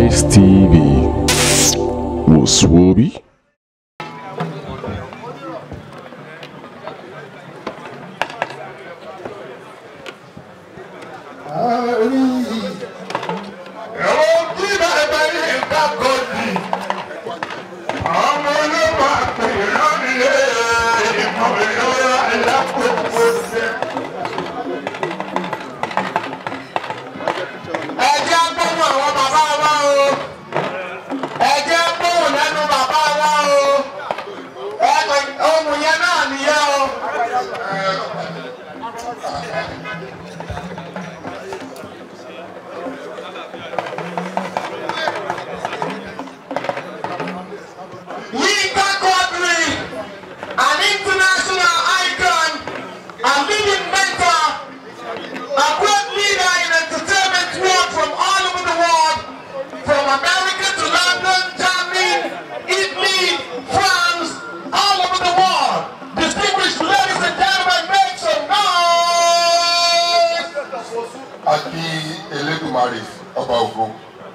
Nice TV. Muswobi. ẹ jẹ́ gbóhùn àwọn bàbá wa o ẹ jẹ́ gbóhùn lẹ́nu bàbá wa o ẹ ohun yẹn náà nìyẹn o. Yinka Quadri, an international icon, a living mentor, a great leader in entertainment world from all over the world, from America to London, Germany, Italy, France, all over the world. Distinguished ladies and gentlemen, make some noise! àti elédùmarè ọba ògo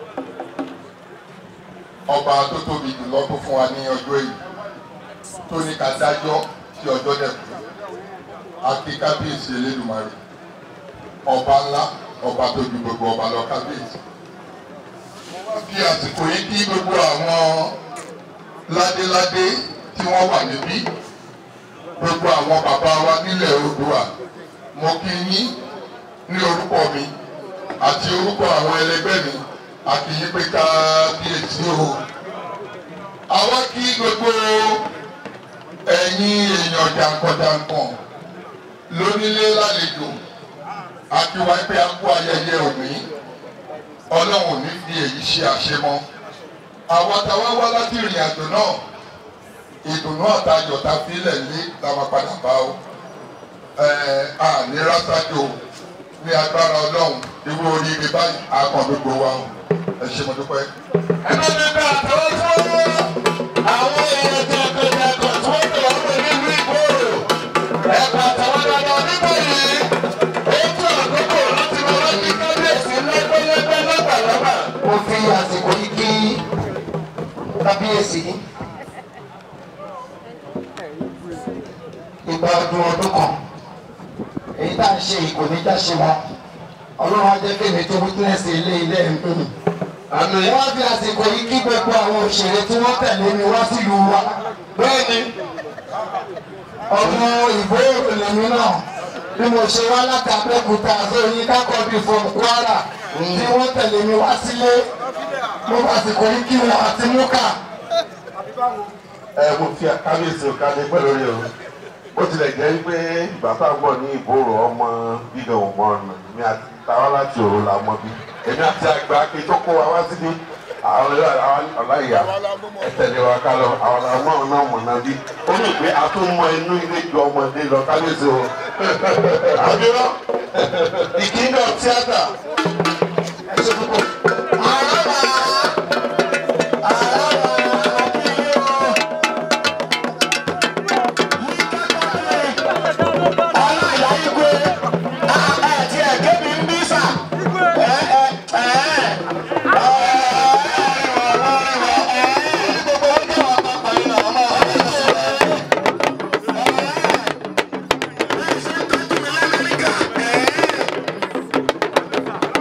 ọba tó tóbi jùlọ tó fún wa ní ọjọ́ yìí tó ní ká dájọ́ sí ọjọ́ dẹ̀kú àti kábíyèsí elédùmarè ọba ńlá ọba tó ju gbogbo ọba lọ kábíyèsí fi àsìkò yìí kí gbogbo àwọn ládéládé tí wọ́n wà níbí gbogbo àwọn bàbá wa nílẹ̀ Oòduà mo kí yín ní orúkọ mi àti orúkọ àwọn ẹlẹgbẹ́ mi àti yí pé kábíyèsí o. àwa kí gbogbo ẹ̀yin èèyàn jàǹkànjàǹkàn lónílé lálejò àti wá pé a kú ayẹyẹ òní ọlọ́run ò ní fi èyí ṣe àṣemọ́. àwa táwa wá láti ìrìn àjò náà ìdùnnú àtayọ̀ tá a fi lẹ̀ lé la máa padà bá o. ẹ̀ẹ́ àní rásájò ní agbára ọlọ́run irú oríire báyìí àkàn gbogbo wa o ẹ ṣe mo dúpẹ́. ẹ bá mi bá àtàwọn tí wọ́n mú àwọn èèyàn jẹ̀kọ̀jẹ̀kọ̀ tí wọ́n tẹ̀wọ́ pé nínú ìgboro ẹ̀ka àtàwọn dandan nígbà yìí ó tún àkókò láti lọ rántí kábíyèsí lẹ́gbẹ́lẹ́gbẹ́ lọ́gbàlọ́gbà. mo fi àsìkò yìí kí kábíyèsí ìgbà ọdún ọdún kan èyí tá à ń ṣe ìkò ní jáṣe wa ọlọ́run á jẹ́ kémi tó wítínẹ́sì ilé ilé ẹ̀ ń dùn. àmì wọ́n fi àsìkò yìí kí gbogbo àwọn òṣèré tí wọ́n tẹ̀lé mi wá sílùú wa. bẹ́ẹ̀ni ọmọ ìbò lèmi náà bí mo ṣe wá láti abẹ́òkúta sóyin kákọ́bí from kwara tí wọ́n tẹ̀lé mi wá sílé mo fi àsìkò yìí kí wọn àti múkà. ẹ mo fi kábíyèsí ò kálẹ̀ pẹ́ lórí o bó tilẹ̀ jẹ́ pé ìgbà tá a gbọ́ ní ìbòrò ọmọ bígan òmò ọ̀nà mi àti táwa láti òru la mọ bí èmi àti àgbà ake tó kó wa wá síbi àwọn ọláìyá ẹ tẹ̀lé wa ká lọ àwọn ọmọ náà mọ̀ náà bí ó ní pé a tún mọ inú ilé ju ọmọdé lọ kábíyèsí o àbírọ́ the king of theatre ẹ ṣe púpọ̀. Ẹ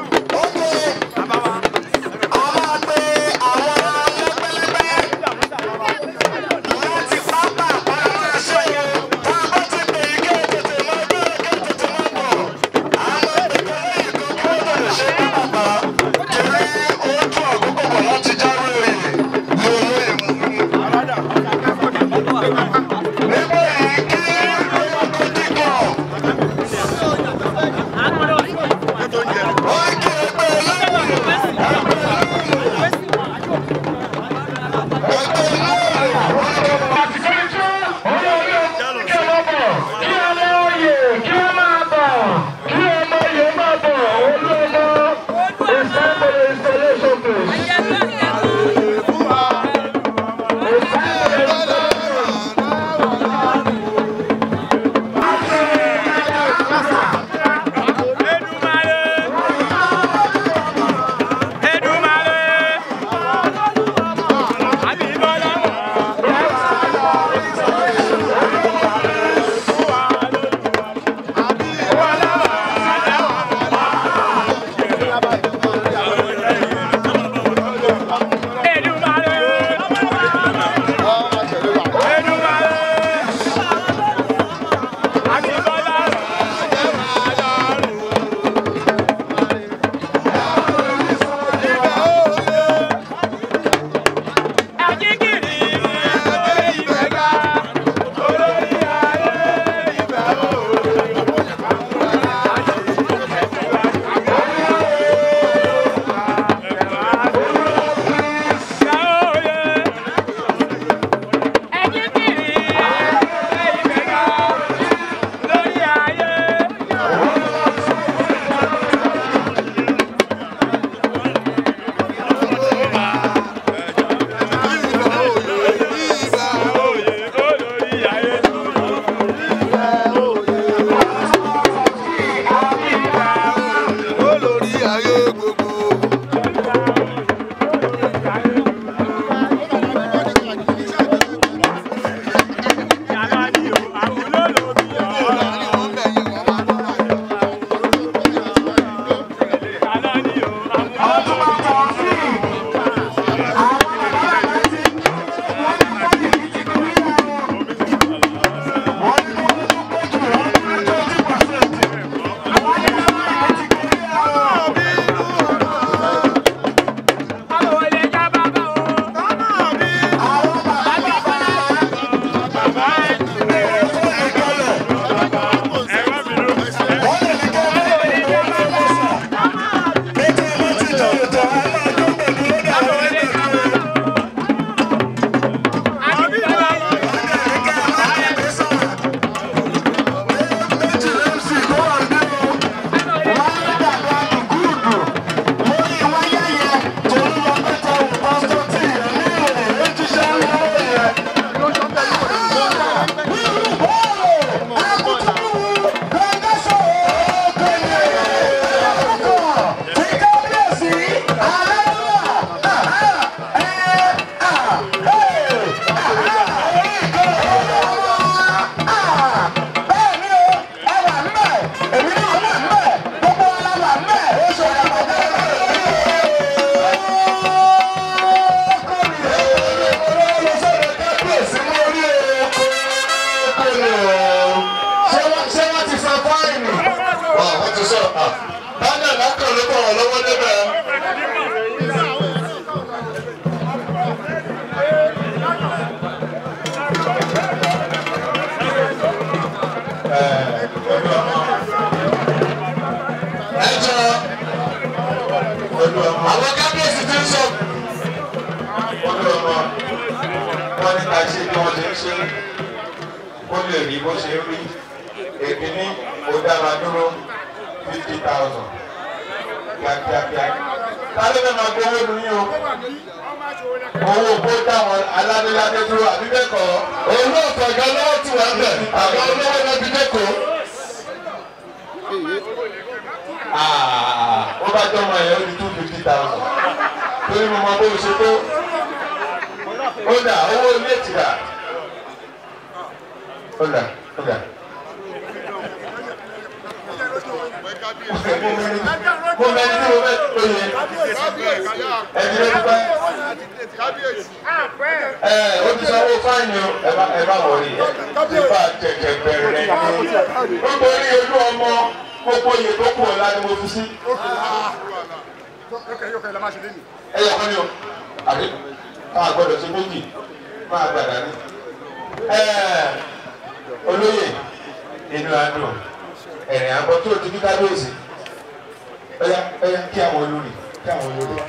sọ báńdà lákàn ló kọ̀ wọ́n lọ́wọ́ débẹ̀. ẹ jọ àwọn kábíyèsí ti ń sọ. olú ọmọ wọn ní ká ṣe bí wọn ṣe ń ṣe kó lè rí bó ṣe ń rí èkíní ó dára dúró fifty thousand kíákíákíá sáré náà máa gbowó lu yín o owó kó dáwọn aládéládé dúró àbí bẹ́ẹ̀ kọ́ òun náà fọ̀gá lọ́wọ́ tí wọ́n bẹ̀ àgbà olówó náà fi dẹ́kọ̀ọ́. ó bá jọ ọmọ yẹn ó di two fifty thousand torí mo mọ bó o ṣe tó ó dà owó ilé ti dà ó dà ó dà. mo mẹ́ni tí mo fẹ́ tó yẹ ẹ̀dí ló ti pẹ́ ẹ ó ti sanwó fáìní o ẹ má ẹ má wọrí ẹ ti bá jẹjẹ bẹ̀rẹ̀ ní nítorí ojú ọmọ gbogbo iye tó kù ọ̀la ni mo fi sí. ẹ yẹ kọ́ ni o àbí ká gbọ́dọ̀ ṣe méjì máa gbàdá ní. olóyè inú adùn ẹ̀rìn àbọ̀ tó ti ní kábíyèsí ẹ̀yà ẹ̀yà kí àwọn olórí kí àwọn olórí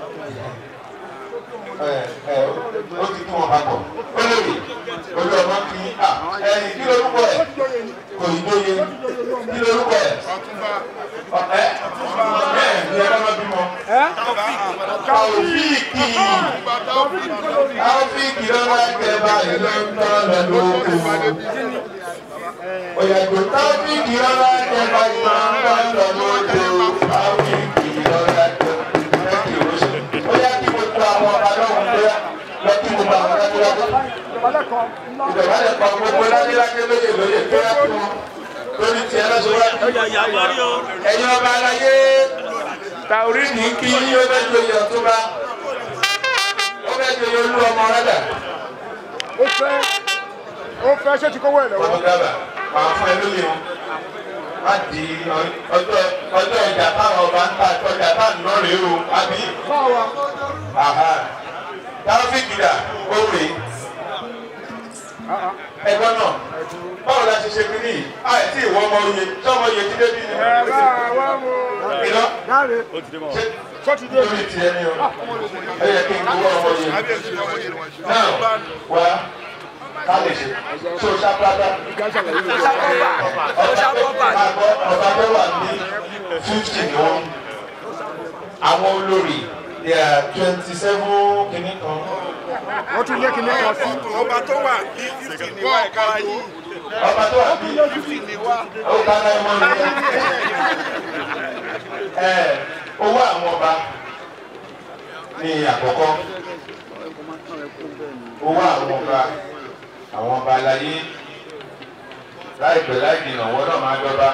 ó ti kí wọn papọ̀ olórí olú ọmọ kí ẹ̀yìn kí lórúkọ ẹ̀ kò ní lóye kí lórúkọ ẹ̀ ẹ bẹ́ẹ̀ ni ẹ bá má bímọ. Taofíìkì Taofíìkì lọ́wọ́ ẹgbẹ́ báyìí ló ń tọ́ lọ lóko. Òyàjò Taofíìkì lọ́wọ́ ẹgbẹ́ báyìí ló ń tọ́ lọ lóko. Taofíìkì lọ́wọ́ ẹgbẹ́ ẹgbẹ́ ìrọsẹ̀. Ó yá kí mo tó àwọn ọba lọ́wọ́ bóyá lọ kí mo bá àwọn dájúdájú. Ìjọba lè pa gbogbo ládélájé lóye lóye tó yá kí wọn lórí tiẹ̀ lọ́sọ̀ wá. Ẹ̀yin ọba aláyé tàórí ní kí yí ó bẹ́ joyè ọ̀túnba ó bẹ́ joyè olú ọmọ rẹ́dà. ó fẹ́ ó fẹ́ ṣé ti kówó ẹ̀ lọ́wọ́. ọmọ dábàá máa fún ẹ lóye o má di ọjọ́ ọjọ́ ìjà táwọn ọba ń ta ọjà táwọn náà rèé o àbí. báwa táfíìkì dà ó rèé ẹgbọ́n náà báwo la ṣe ṣe kiri yìí àìtí ìwọ ọmọ oyè tí ọmọ oyè ti débi ni. ẹ bá wa mú. iná dáre ṣe sọ́ọ̀tì dé. lórí tiẹ̀ ni o ẹ yẹ kí n gbowó ọmọ oyè náà wá ká lè ṣe tó ṣàpàdà ọba tó wà ní fifty ni wọn àwọn olórí twenty seven kìíní kan wọ́n tún lé kinní kan sí. ọba tó wà ní fífi ní wá ẹ̀ka yìí ọba tó wà ní fífi ní wá. ó ká náà mọ́ ní ẹ owó àwọn ọba ní àkọ́kọ́ owó àwọn ọba àwọn ọba aláyé láìpẹ́ láì jìnnà wọn náà máa dọ́ba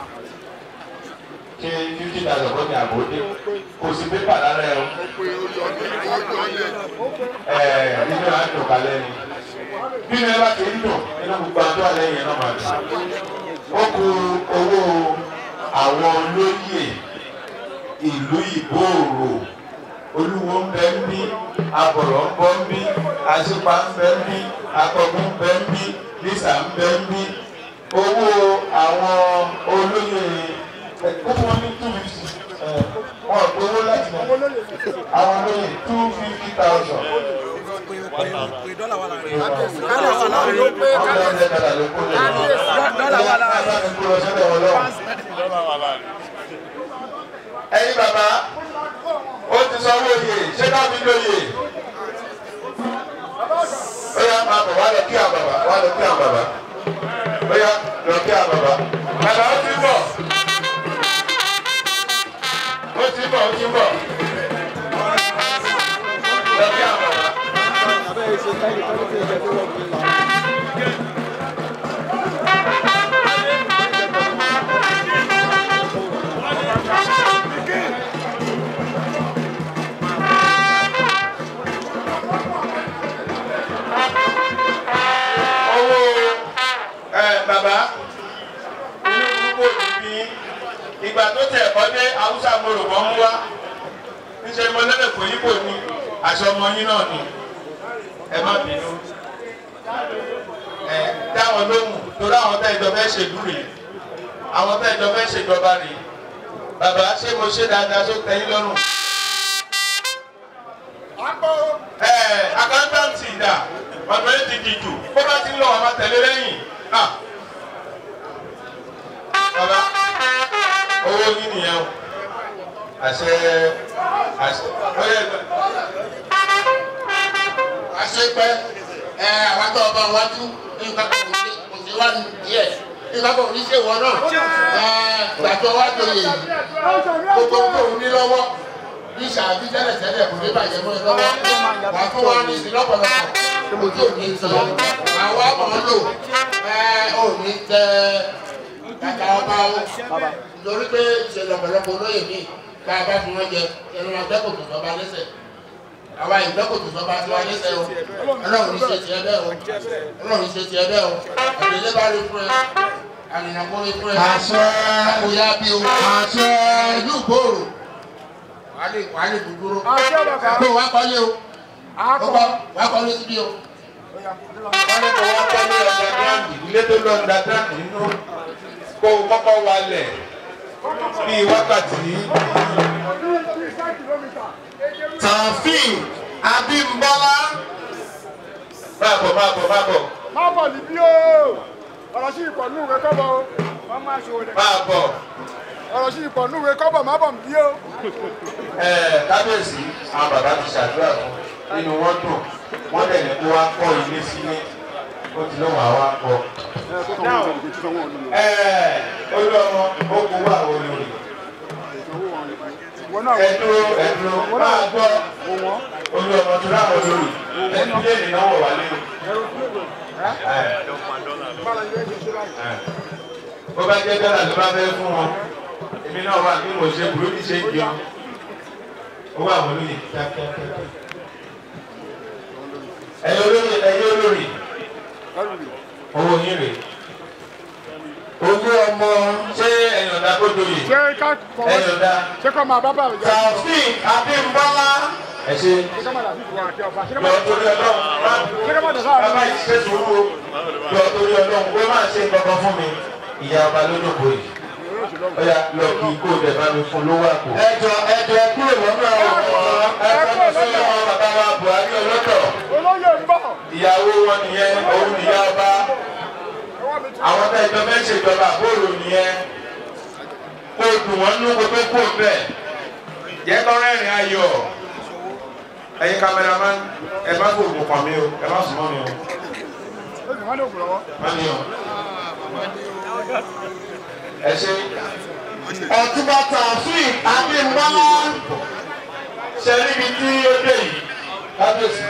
ṣé fifty thousand fún mi àbò dé kò sí pépà lára ẹ o ẹ nínú àdùn kalẹ̀ ni bí mi bá ti ń dùn inú gbogbo àdó alẹ́ yẹn náà máa dùn ó kù owó àwọn olóyè ìlú ìgbòòrò olúwo ń bẹ ń bí abọ̀rọ̀ ń bọ́ ń bí àṣìpá ń bẹ ń bí akọgun ń bẹ ń bí lísà ń bẹ ń bí owó àwọn olóyè kókó wọn ní two fifty wọn ò gbowó láti mọ àwọn olóyè two fifty thousand. dọ́là wà láàrin. ọ̀gá ọ̀gá dàda ló kó lè lọ. dọ́là wà láàrin. Bàbá mi kúrò sọ́dọ̀ wọn lọ́wọ́. ẹ̀yin bàbá ó ti sanwó oyè ṣé ká fi lóye. ó yá máa bọ̀ wá lọ kí àwọn bàbá wá lọ kí àwọn bàbá. ó yá lọ kí àwọn bàbá. bàbá ó ti bọ̀. ó ti bọ̀ ó ti bọ̀. lọ kí àwọn bàbá. owó ẹ bàbá inú púpọ̀ níbí ìgbà ìgbà tó tẹ̀ ẹ̀kọ́ dé haúsá mo rò wọ́n mú wá níṣẹ́ mo lẹ́lẹ̀ kò yípo ní aṣọ ọmọ yín náà ni ẹ má bínú ẹ dáwọn lóhùn torí àwọn tá ìjọba ẹ ṣèlú rèé àwọn tá ìjọba ẹ ṣèjọba rèé bàbá ṣé mo ṣe dáadáa tó tẹ́yìn lọ́rùn. ẹ àkántàǹtì ìdá ọ̀nà ẹ̀ ti dìjù bó bá ti ń lọ àwọn tẹ̀lé lẹ́yìn ah bàbá owó yín nìyẹn o àṣẹ àṣẹ ọyẹ ẹgbẹ. àṣepẹ ẹ àwọn tó ọba wájú nǹkan kan kò sí kò sí wá díẹ̀ nǹkan kan kò ní ṣe wọ náà ẹ gbàtọ wájú yìí gbogbo tó ń ní lọ́wọ́ ní sàbí tẹ́lẹ̀ tẹ́lẹ̀ kò ní bàjẹ́ mọ́ ẹ lọ́wọ́ wà á tún wá ní sí lọ́pọ̀lọpọ̀ kò tí ò ní sọ àwa mọ̀ ọ́ lò ẹ ò ní tẹ kàkà ọba o nítorí pé ìṣẹ̀lẹ̀ ọ̀pọ̀lọpọ̀ olóyè mi ká a bá fi wọ́n jẹ ẹnu agbẹ́kòtò sọba lẹ́sẹ̀ àwa ìgbẹ́kòtò sọba tiwa lẹ́sẹ̀ o ọlọ́run ní ṣe tiẹ̀ bẹ́ẹ̀ o ọlọ́run ní ṣe tiẹ̀ bẹ́ẹ̀ o àdéhùn bá rí fún ẹ ànìyànkó rí fún ẹ Àṣẹ. àkóyá bí o Àṣẹ. ìlú gbòòrò wàá lè wàá lè dúdúró Àṣẹ bàbá. àpò wàá kọ́lé o ó Àkọ́. kọ́ wàá kọ́lé síbí o. wọ́n ní kó wọ́n kọ́ ní ọ̀dà gíráǹdì ilé tó lọ ọ̀dà gíráǹdì nínú kó o kọ́kọ́ wálẹ̀ bíi wákàtí Tàfíìn Abímbọ́lá. máa bọ̀ máa bọ̀ máa bọ̀ Má bọ̀ níbí o. Ọ̀rọ̀ sí ìpọ̀ nù ìwé kọ́bọ̀ o. Wọ́n máa ṣòwò rẹ̀. máa bọ̀ Ọ̀rọ̀ sí ìpọ̀ nù ìwé kọ́bọ̀ má bọ̀ níbí o. ẹ̀ẹ́ kábíyèsí àwọn bàbá ti ṣàdúrà fún nínú wọn dùn wọ́n dẹ̀ ní kó wá kọ́ ilé sílé ó ti lọ́wọ́ àwa kọ́ ẹ̀ẹ́ olú ọmọ ó kó wà olórí Wọ́n náà ẹ̀dúró ẹ̀dúró máa gbọ́ olú ọmọ tó láwọn olórí ẹ̀dúró lè náwó wà lé bó bá jẹ́ dọ́là ló bá fẹ́ fún wọn èmi náà wà bí mo ṣe burú ní ṣe ń jẹun owó àwọn olóyè kíákíákíá ẹ̀yin olóyè ẹ̀yin olórí owó yín rèé Olú ọmọ ṣé ẹ̀yin ọ̀dà kó doyè ṣé ká fọwọ́ ẹ̀yin ọ̀dà ṣé kọ́ máa bá bá rẹ̀ jẹ́? Tàfíìn Abímbọ́lá. ẹ̀ ṣe Ṣé ká máa dàbí ìfowó àti ọba? Ṣé ká lọ máa torí ọlọ́run ṣé ká máa dàbí àwọn bàbá yìí ṣe sùúrù lọ torí ọlọ́run pé máa ṣe kankan fún mi ìyá ọba lójókòó yìí ọ̀yà lọ kí kó o dẹ̀ bá mi fún lówó àpò. Ẹjọ ẹjọ ẹ kúrò lọ́nà ọ̀rọ̀. ẹ̀fọ́ mi sí ọmọ bàbá wa Buhari ọlọ́tọ̀ olóyè ń bọ̀. ìyàwó wọn nìyẹn òun nìyá ọba àwọn tá ìjọba ń ṣèjọba àbúrò nìyẹn kó o dùn wọ́n nú kó tó kó o bẹ̀ jẹ́ kọ́ rẹ́rìn ayọ̀ ẹ̀yin kámẹ́rámán ẹ má kó òògùn kàn mí o ẹ má sùn mọ́ mi o Ó sì wọ́n ní òkú lọ́wọ́. má ní o ẹ ṣe Ọ̀túnba Tàfíìn Abímbọ́lá. ṣe níbi tí ó dé yìí kábíyèsí.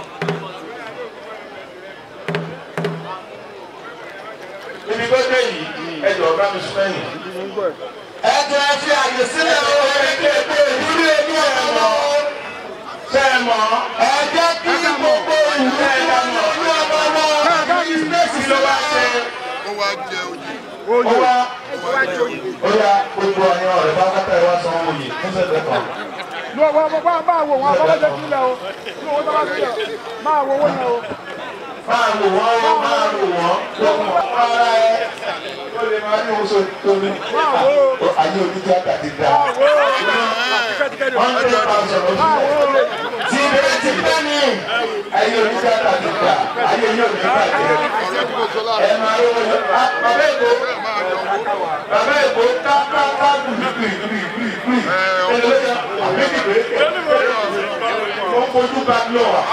níbi tó dé yìí ẹ jọ bá mi sún ẹ̀yìn. Ẹjọ ẹ fi àyè sílẹ̀ o. Ìdúró ẹni ọmọ. ṣé ẹ mọ̀ Ẹ jẹ́ kí gbogbo ìlú ṣé ẹ dá mọ̀ ìlú ọmọ wọn. kí ló wá ṣe ó wá jẹ oyè. ó wá ó yá gbogbo ẹ̀yin ọ̀rẹ́ bá kọ́tà ẹ wá san owó yìí fún sẹ́gbẹ́ kan. Ní ọwọ́ ọmọ bá bá wò wọn abọ́lọ́jọ́ sílẹ̀ o. Ní owó tó bá sílẹ̀ máa wo owó yẹn o. máa wò wọ́n ó máa wò wọ́n lókun ara ẹ ó lè máa ní oṣù tómi. ayé oníjàkà ti dá. Máa wo tíkẹ́tíkẹ́tì. wọ́n ń tẹ́ máa sọ̀rọ̀ Máa wo sílẹ̀. owó. tí bẹ́ẹ̀ ti bẹ́ẹ̀ ni ayé oníjàkà ti dá ayé yóò ní bàjẹ́. ẹ máa lówó lọ. Ah, bàbá èkó bàbá èkó ká ká ká gbùgbùgbù gbùgbùgbù. ẹ ló yẹ àbí kìbé ó ń fojú bá lọ wa.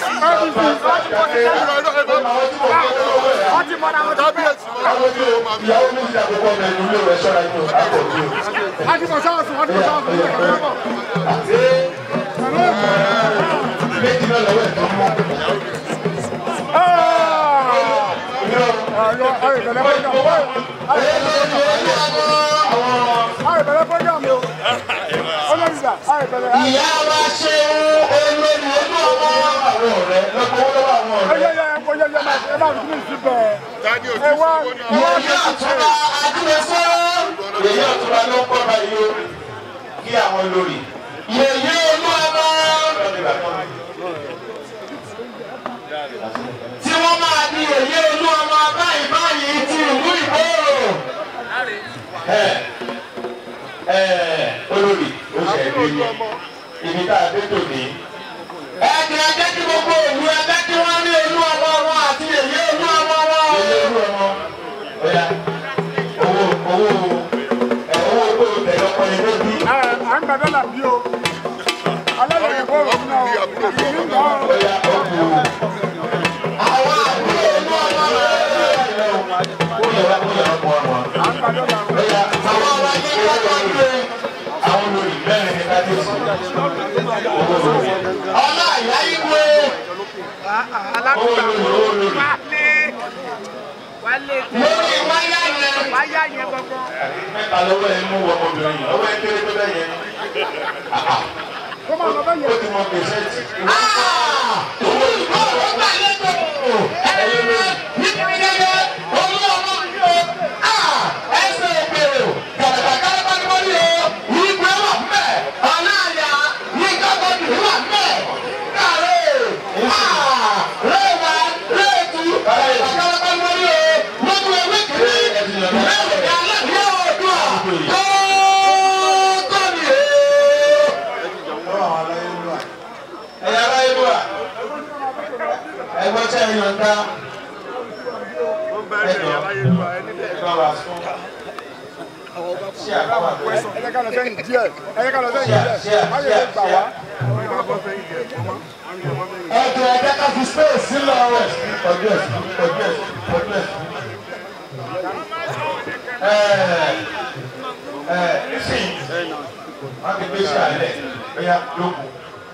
Wọ́n ti mọ́ra wọn tó bẹ́ẹ̀. ìyàwó mi ti àkókò ọmọ ẹni ilé rẹ ṣọ́ra inú àpò mi o. Wọ́n ti mọ̀ sọ́ọ̀sì, wọ́n ti mọ̀ sọ́ọ̀sì. Wọ́n ti mọ̀ sọ́ọ̀sì. méjì náà lọ́wọ́ ẹ̀tọ́ mọ́. Ìyá wa ṣe olórí olú ọmọ. àwọn ọ̀rẹ́ lọ́kọ̀ owó lọ́wọ́ àwọn ọ̀rẹ́. Dání òjì Ẹ wá sọ́wọ́ náà. Ìyá Àtúbà Adúlẹ̀fọ́. èyí ọ̀túnba ló ń kọ́ báyìí o kí àwọn lórí. yèyé olú ọmọ tí wọ́n máa di yèyé olú ọmọ báyìí báyìí ti ìlú ìgbòho. ẹ ẹ olórí ó ṣe é dé ní ibi tá a dé tòní. ẹ̀jẹ̀ ẹ̀jẹ̀ kí gbogbo òlu ẹgbẹ́ kí wọ́n rí olú ọmọ wọn àti yèyé olú ọmọ wọn. Ilé olú ọmọ ọ̀yà owó owó ẹ̀ owó tó tẹ̀lé ọkọ ni ló bí. à ń gbà dọ́là bí o alẹ́ lè kó òun náà ìlú ń gbà ó. Ọ̀yà ọkù àwọn àbúrò olú ọmọ rẹ̀. ó yẹ wá kó yẹ ọkọ ọmọ. à ń gbà dọ́là o. Ọ̀yà àwọn ọmọ yẹn ń gbàgbọ́ pé àwọn olórí mẹ́rin ní kábíyèsí. Owó olórí. ọlá ìyá ìwé Owó olórí owó olórí. lórí wáyà yẹn. wáyà yẹn gbọ́gbọ́. Mẹ́ta lọ́wọ́ ẹ mú ọmọbìnrin yìí. Ọwọ́ ẹ kéré tó bẹ́ẹ̀ yẹn. kó máa lọ bẹ́ẹ̀ Ó yẹn. ti mọ gbèsè tì. Owó ìgbòho gbàlejò. ẹ̀yin rẹ̀ nítorí gẹ́gẹ́ olú ọmọ mi o. ẹsẹ̀ ìgbèrò kàlàkàlà ni wọ́n ní o. ìgbé wà mbẹ̀. ọ̀nà àyà ní gbàgbọ́dù wà mbẹ̀. kàrẹ́ rẹwà rẹ̀tù kàlàkàlà ni wọ́n ní o. lójú ewé kìíní mẹ́rin ní alẹ́ ní ọdún à. tó tó ní o. Ẹ̀yà ara ìlú à. Ẹgbẹ́ tí a yàn dá. Ẹ̀jọ̀ ẹ̀gbọ́n wa fún. Ṣé àbáwá pẹ́? ẹ jẹ́ ká lọ sẹ́yìn díẹ̀ ẹ jẹ́ ká lọ sẹ́yìn Ṣé díẹ̀ à- má ṣé yẹ à- gbà ṣé wá. ẹ̀jẹ̀ ẹ̀jẹ̀ ká fi space sílẹ̀ rẹ̀. Ọjọ́ ẹ̀sìn, ọjọ́ ẹ̀sìn, ọjọ́ ẹ̀sìn. Ẹ̀ẹ̀ ẹ̀ nísìnyí, wọ́n ti gbé sí àlẹ́, bóyá lókun.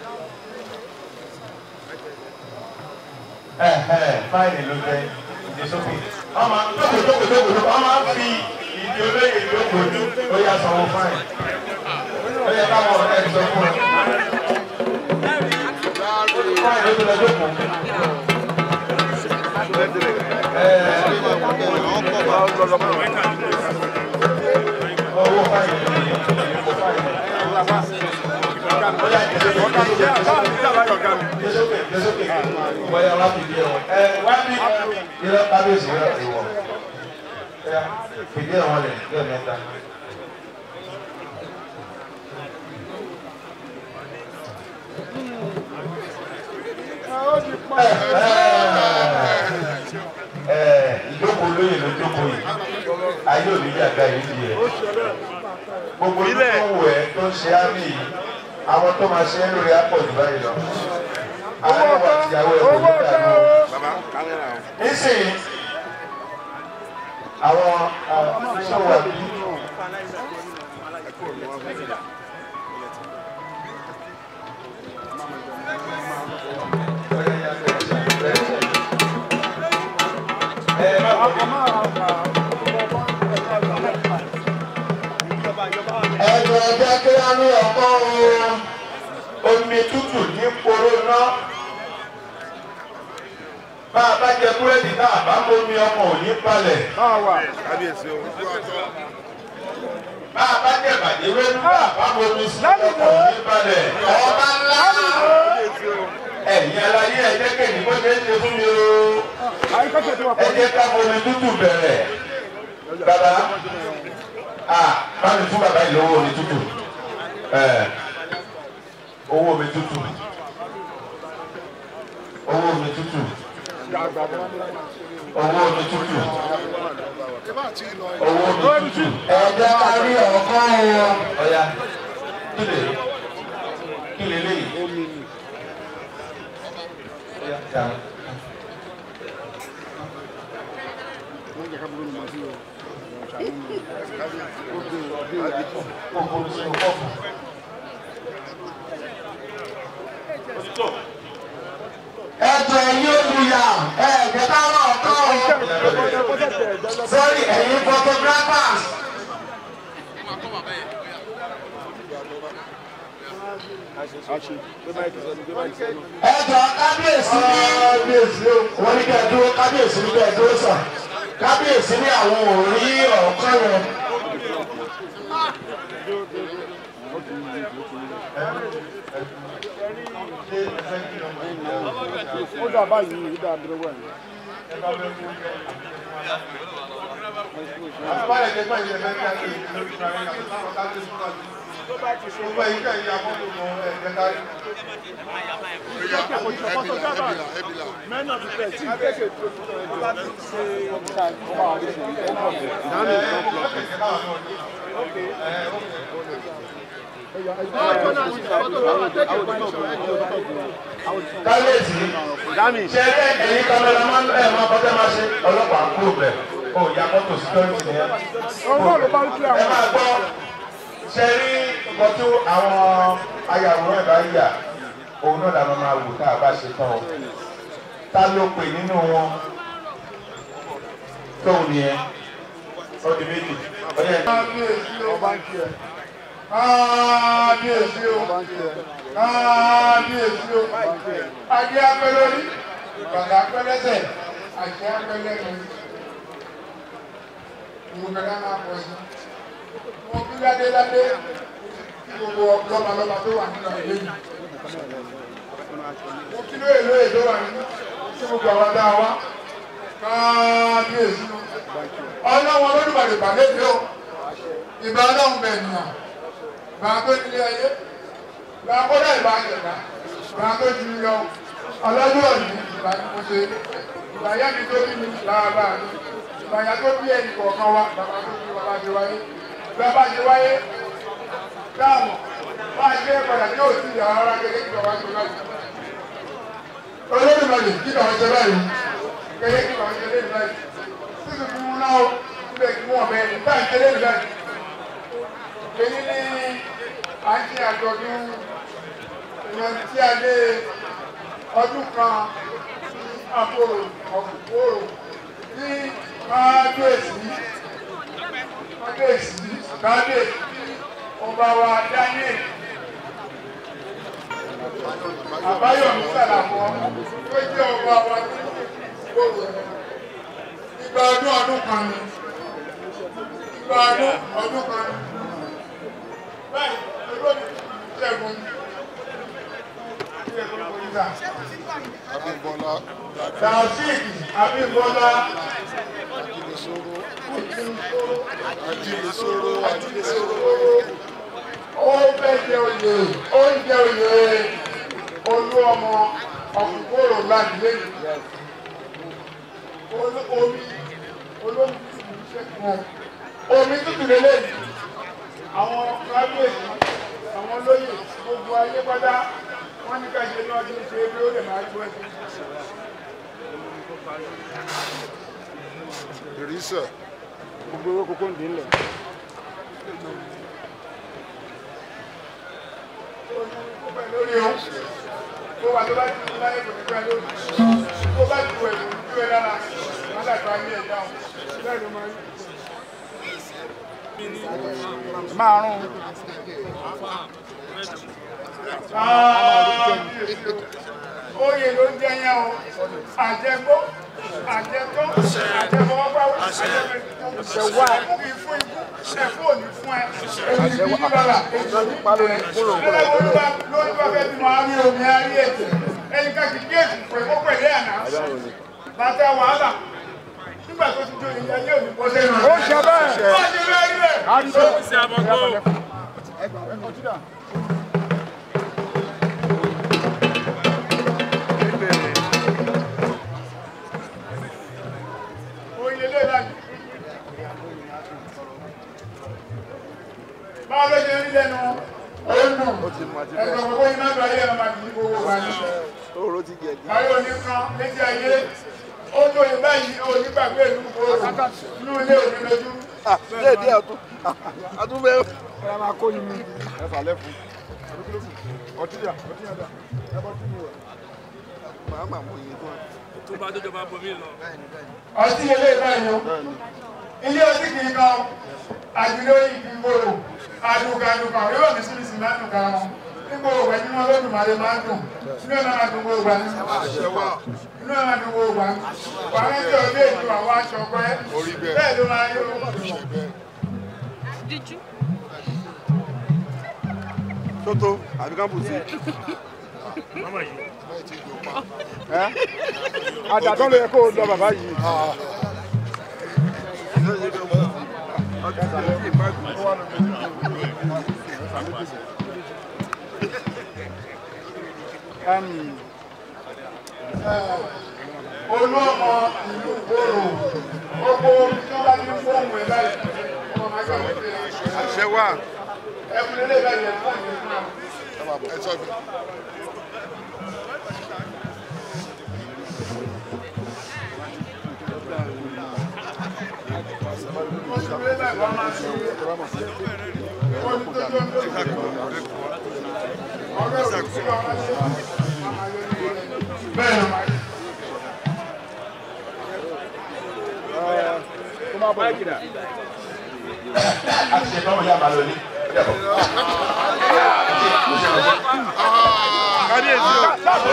Ẹ̀hẹ̀ fáìlì ló jẹ́ ìdésókè. Wọ́n máa tókò tókò tókò tókò, wọ́n máa ń fi ìdí olóyè lóko ní bóyá sanwó fáìlì. Bóyá káwọn ọ̀rẹ́ ẹ̀ sọ fún ẹ. Fáìlì ló lọ jókòó. Owó fáìlì ló yẹ, owó fáìlì. Bóyá ìdésókè. Jésókè Jésókè bóyá wá fìdí ẹ̀ wọ̀n. Ẹ wá ní irọ́ kábíyèsí rẹ̀ ìwọ̀. Ẹ fìdí ẹ̀ wọ̀n lẹ̀ yóò mẹ́ta. Ẹ ìjókòó lóye ló jókòó yìí. Ayé òní yàgá yìí di ẹ̀. Gbogbo ojú tó ń wò ẹ́ tó ń ṣe á ní yìí. Àwọn tó máa ṣe é lórí apọ̀ jù báyìí lọ. Àwọn ẹwà tìyàwó ẹ̀ kò ní dàgbò nísìnyí àwọn sọ̀wọ́ bí. ẹ̀jẹ̀ ẹ̀jẹ̀ kí á ní ọ̀pọ̀ o. omi tútù ní poró náà bá a bá jẹ búrẹ́dì náà bá bomi ọmọ ò ní balẹ̀ máa wà. bá a bá jẹ bàjẹ́ wẹ́nu náà bá bomi sí ọmọ ò ní balẹ̀ ọba ńlá. ẹ̀yin aláyé ẹ jẹ́ kéènì bó ṣe ń ṣe fún mi o àyíkọ́tẹ̀ tí wọ́n ẹ kọ́ jẹ́ ká bomi tútù bẹ̀rẹ̀ bàbá a bá mi fún bàbá yìí lówó omi tútù ẹ owó omi tútù owó omi tútù owó omi tútù owó omi tútù ẹ̀jẹ̀ ká rí ọ̀pọ̀ o. ọ̀ya kí lè kí lè léyìí. Ọ̀ya, dàrú. Kó bomi sínú kọ́ọ̀pù. ẹ̀jẹ̀ yóò lùyà ẹ̀jẹ̀ ká rọ̀ ọ̀pọ̀ o. sọ́rí ẹ̀yin photographers. ẹ̀jọ̀ kábíyèsí ní kábíyèsí wọ́n ní kẹ́ ẹ dúró kábíyèsí ní kẹ́ ẹ dúró sàn kábíyèsí ní àwọn ò rí ọ̀kan yẹn ó dà báyìí ó dà dúró wẹ̀. mẹ́nà ti fẹ̀ tí kéèké tó tó bá ti ṣe ọ̀gá ọmọ àwọn ọmọ ọmọ kábíyèsí ṣe ẹ ẹyin kámẹ́rà máa ń ẹ máa kọ́tẹ́ máa ṣe ọlọ́pàá kúrò bẹ̀ ó ya mọ́tò síkírọ́tì nìyẹn. ọmọ ló bá ń kí ẹ àwọn máa gbọ́ ṣe rí nǹkan tó àwọn ayàwòrán ẹ̀ bá yà òun náà làwọn máa wò tá a bá ṣe tán o ta ló pè nínú wọn tóun nìyẹn ọdún méjì ọdún ẹ̀. ọba ń kí ẹ kábíyèsí o ọba ń kí ẹ kábíyèsí o adé apẹlẹ orí bàtà apẹlẹ ẹsẹ̀ àti apẹlẹ ẹnu ìwòkè náà máa pọ̀ sí wọn bí ládé ládé kí gbogbo lọ́balọ́ba tó wà nínú ìlú yìí mo kí lóye lóye tó wà nínú tí gbogbo àwọn dá wa kábíyèsí o ọlọ́wọ́n olódùbàdì pàdé mi o ìbá ọlọ́run bẹ̀ nìyàn ìbá tó nílé ayé ìbá kọ́dà ìbá àjẹ̀dá ìbá tó ju lọ ọlọ́dún òní ìbá ní mo ṣe ìbá yá mi tó bí mi láàbà mi ìbá yá tó bí ẹnì kọ̀ọ̀kan wa bàbá tó bí bàbá ṣe wáyé bàbá ṣe wáyé dáàmú bá a ṣe padà ní òsì ìyá ara gẹ́gẹ́ kí bàbá ṣe láti. olódùmarè kí bàbá ṣe báyìí gẹ́gẹ́ kí bàbá ṣe lé ní báyìí sísè fún un náà síbẹ̀ kí wọ́n bẹ̀rẹ̀ nígbà ṣe lé ní báyìí. èyí ni à ń ṣe àjọ̀dún ìyẹn tí a lé ọdún kan sí àpòrò ọ̀pòrò ní kábíyèsí kábíyèsí kábíyèsí ọba wa daniel àbáyọ̀mí sàlàmọ́ tó jẹ́ ọba wa ní gbòòrò ìgbà ọdún ọdún kan ni ìgbà ọdún ọdún kan ni báyìí olóòtú ṣẹ́gun ṣẹ́gun kòríta Abímbọ́lá taofik abímbọ́lá Ajílẹ̀sọ́rọ́ Ajílẹ̀sọ́rọ́ ó fẹ́ jẹ oyè ó ń jẹ oyè olú ọmọ ọ̀kùnkòrò láti lẹ́yìn Olú- omi olómi tútù ń ṣẹ́kùn omi tútù lélẹ́yìn àwọn kábíyèsí àwọn olóyè gbogbo ayé pátá wọ́n ní ká ṣe ní ọdún ṣe bí ó lè máa gbọ́ ẹ̀sìn. Ìrísẹ̀ gbogbo owó kókó ń dín lẹ̀. lórí o tó wà tó bá ti ní láyé kò ní pẹ́ lórí tó bá ti wẹ̀ lórí tó ẹ lára wọn dàgbà ní ẹ̀dá o bẹ́ẹ̀ ló máa ń márùn oyè ló ń jẹ yẹn o àjẹgbó àjẹtọ́ àjẹfọwọ́páwé àjẹfẹ̀wá ẹ̀fúnmi fún ikú ẹ̀fún òní fún ẹ èyí bí bàbà èyí pálọ̀ ní kúrò kúrò lórí bá lórí bá fẹ́ bímọ àmì omi àrí ètò ẹni ká kìí géètì pé kó pẹ̀lú àná bàtà wàhálà nígbà tó ti jó ilé ayé òní kó sẹ́nu ó ṣe bẹ́ẹ̀ ó ṣe bẹ́ẹ̀ rí rẹ̀. àdìsọ ẹgbà ẹkọ tí dà. oyè lè láyé. báwo ló ṣe rí lẹ́nu ó ń dùn ẹ̀sọ́ gbogbo iná lọ ayé ọmọ àti ní gbogbo wa ní. ayé òní kan létí ayé ó tó yẹ báyìí ó ní gbàgbé ìlú gbòòrò inú ilé òní lójú. díẹ̀ díẹ̀ ọtún ọtún bẹ́ẹ̀. ẹ máa kó yín mi ẹ fà lẹ́fun ọtí yà ọtí yà dà ẹ bọ́ tún mi wẹ̀. màá mà mú iye gan. tó bá dójọba bomi lọ. ọtí ilé báyìí o ilé ọtí kì í kan àdúgbò ìgbì gbòòrò àdùkàdùkà orí òní síbi sì máa ń dùn kára wọn nígbà òwò ẹni wọn lọ́dún màdé máa ń dùn inú ẹ̀ máa dùn gbogbo àní inú ẹ̀ máa dùn gbogbo àní wàá ń jẹ́ ọdẹ ètò àwọn aṣọ pẹ́ Orí bẹ́ẹ̀. bẹ́ẹ̀ ló máa yọ ṣe bẹ́ẹ̀. Did you? tó tó àbí ká bù sí. ẹ àdàtọ́ ló yẹ kó o lọ bàbá yìí. Um, olú ọmọ ìlú gbòòrò gbogbo tí wọn bá ti ń fóònù ẹ báyìí ọmọ máa gbà wọ́n pé àṣẹ wà. ẹkùn lélẹ̀ báyìí ẹ̀ fún àyè fún àwọn. ẹ sọ mi. oṣù lélẹ̀ wọ́n máa ṣe oṣù tó tó ń tó ọ̀rẹ́ òkú sí ọmọ ṣe bẹ́ẹ̀ ni wọ́n kó má bọ̀ yìí. a ti ṣe tọ́wọ́ yá máa lọ ní. kábíyèsí o.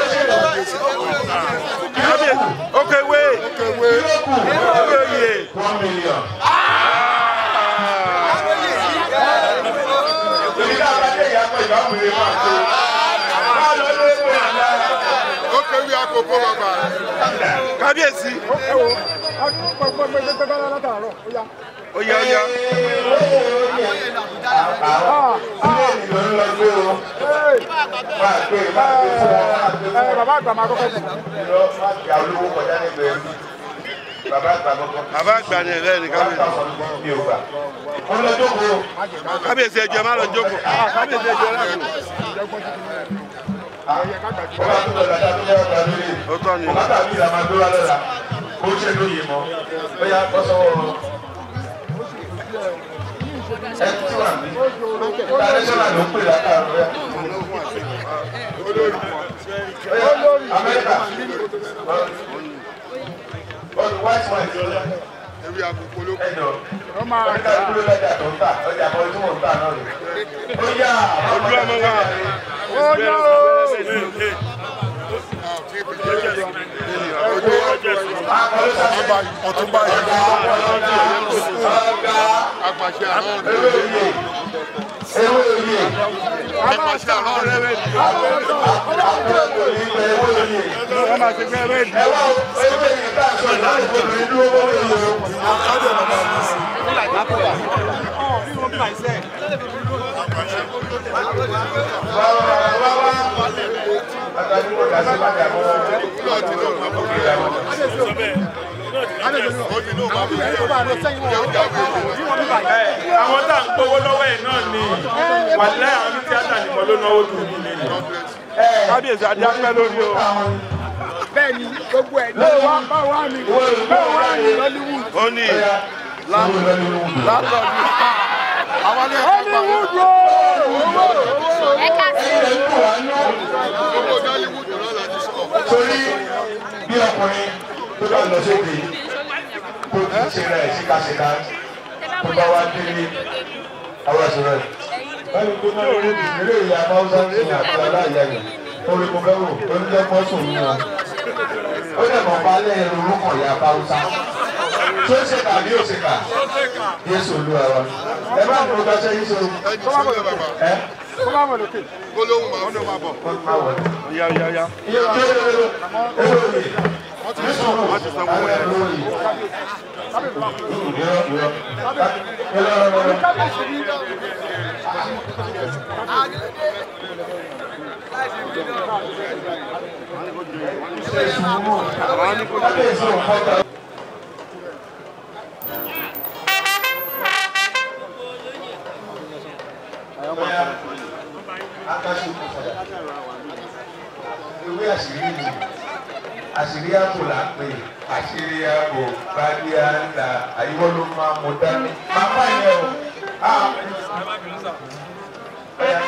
kábíyèsí ókè wé. ókè wé. ókè yé. one million. Èmi náà bá dé ìyá pé ìbámu rẹ̀ máa tó. Máa lọ lé ìwé àná. ókè wé àkókò bàbá. kábíyèsí. ẹ wo gbẹgbẹgbẹgbẹ látàárọ̀ ó yá. ó yá ó yá. Àwọn ilé ìlú ń lọ gbé o. Máa gbé máa gbé fún wọn. Máa gbé fún ẹ wọn. bàbá àgbà máa kọ́kọ́ jù. Lọ máa gbé àwọn olówó kọjá nígbẹ̀ẹ́ mi. Bàbá àgbà kọ́kọ́. bàbá àgbà ni ẹ̀rẹ́ ni kábíyèsí. Mi ò gbà. Wọ́n lọ jókòó. kábíyèsí ẹjọ́ má lọ jókòó. kábíyèsí ẹjọ́ rẹ̀ kù. Wọ́n bá tó lọ dáadáa tó yẹ ọ̀gá lórí. ó tọ́ ni. Bàbá tàbí ìlà máa gbé wá lọ́la. Ó ṣe lóye mọ́. Ó yá bọ́ sọ́wọ́. Ẹ tí wà ní. Tàdéṣọ́nà ló ń pè látàrọ̀ rẹ̀. Ó yá Amẹ́ríkà. Ọdún white white. ewé àkókò ló Ẹ jọ. Amẹ́ríkà dúró lọ́jà tó ń tà. Ọjà kan tí mò ń tà náà rè. Ó yá. Ojú ọmọ wa. ó yá o. ọtúnba yìí. Apàṣẹ àrùn ewé oyè. Ewé oyè. apàṣẹ àrùn rẹ̀ bẹ́ẹ̀ ni. Àpò ìgbòrí ìgbà ewé oyè. wọ́n máa ti fẹ́ bẹ́ẹ̀ ni. Ẹ wá ewé yìí ká sọ láti gbòòrò ìlú owó oyè o. Wá wá wá wá. Àtàlù kò dá sí bàtà mọ́. àwọn tá à ń gbowó lọ́wọ́ ẹ̀ náà ni wàlẹ́ àwọn ní tíátà nìkan ló náwó jù ní ilé ni. kábíyèsí adé apẹ́ lórí o. bẹ́ẹ̀ ni gbogbo ẹ̀ ló wá bá wà ní bẹ́ẹ̀ wà ní Hollywood. ó ní látọ̀dù. àwọn ilé ẹ̀kọ́ pa. Hollywood o. Torí bí ọkùnrin tó bá lọ sóde tó ti ṣe rẹ̀ síkàsíkà tó bá wá délé àwọn àṣírò ẹ̀. Báyìí tó náà lórí ìdílé ìyá Báwúsá ní àti aláìyá yẹn. Orí mo fẹ́ wò ó ní lẹ́kọ́ sùn ní wọn. Ó dẹ̀ mọ̀ balẹ̀ ẹrù orúkọ ìyá Báwúsá. Tó ṣe kà bí ó ṣe kà? Yéṣu olúwa wa. Ẹ bá mi ò gbàṣẹ yín ṣe o. Ẹ kó má wọ̀ lókè. gbólóhùn máa ń máa bọ̀. kó má wọ̀. yá yá yá. Iye tó yẹ lọ, ẹ lọ yìí. wọ́n ti sọ wọ́n ti sanwó ẹ̀. Ewé àṣírí ni àṣírí ààbò là ń pè àṣírí ààbò bàbí àńlá àyíwọ́ ló máa mú dání. Màmá yẹn o. Ah. Ọya.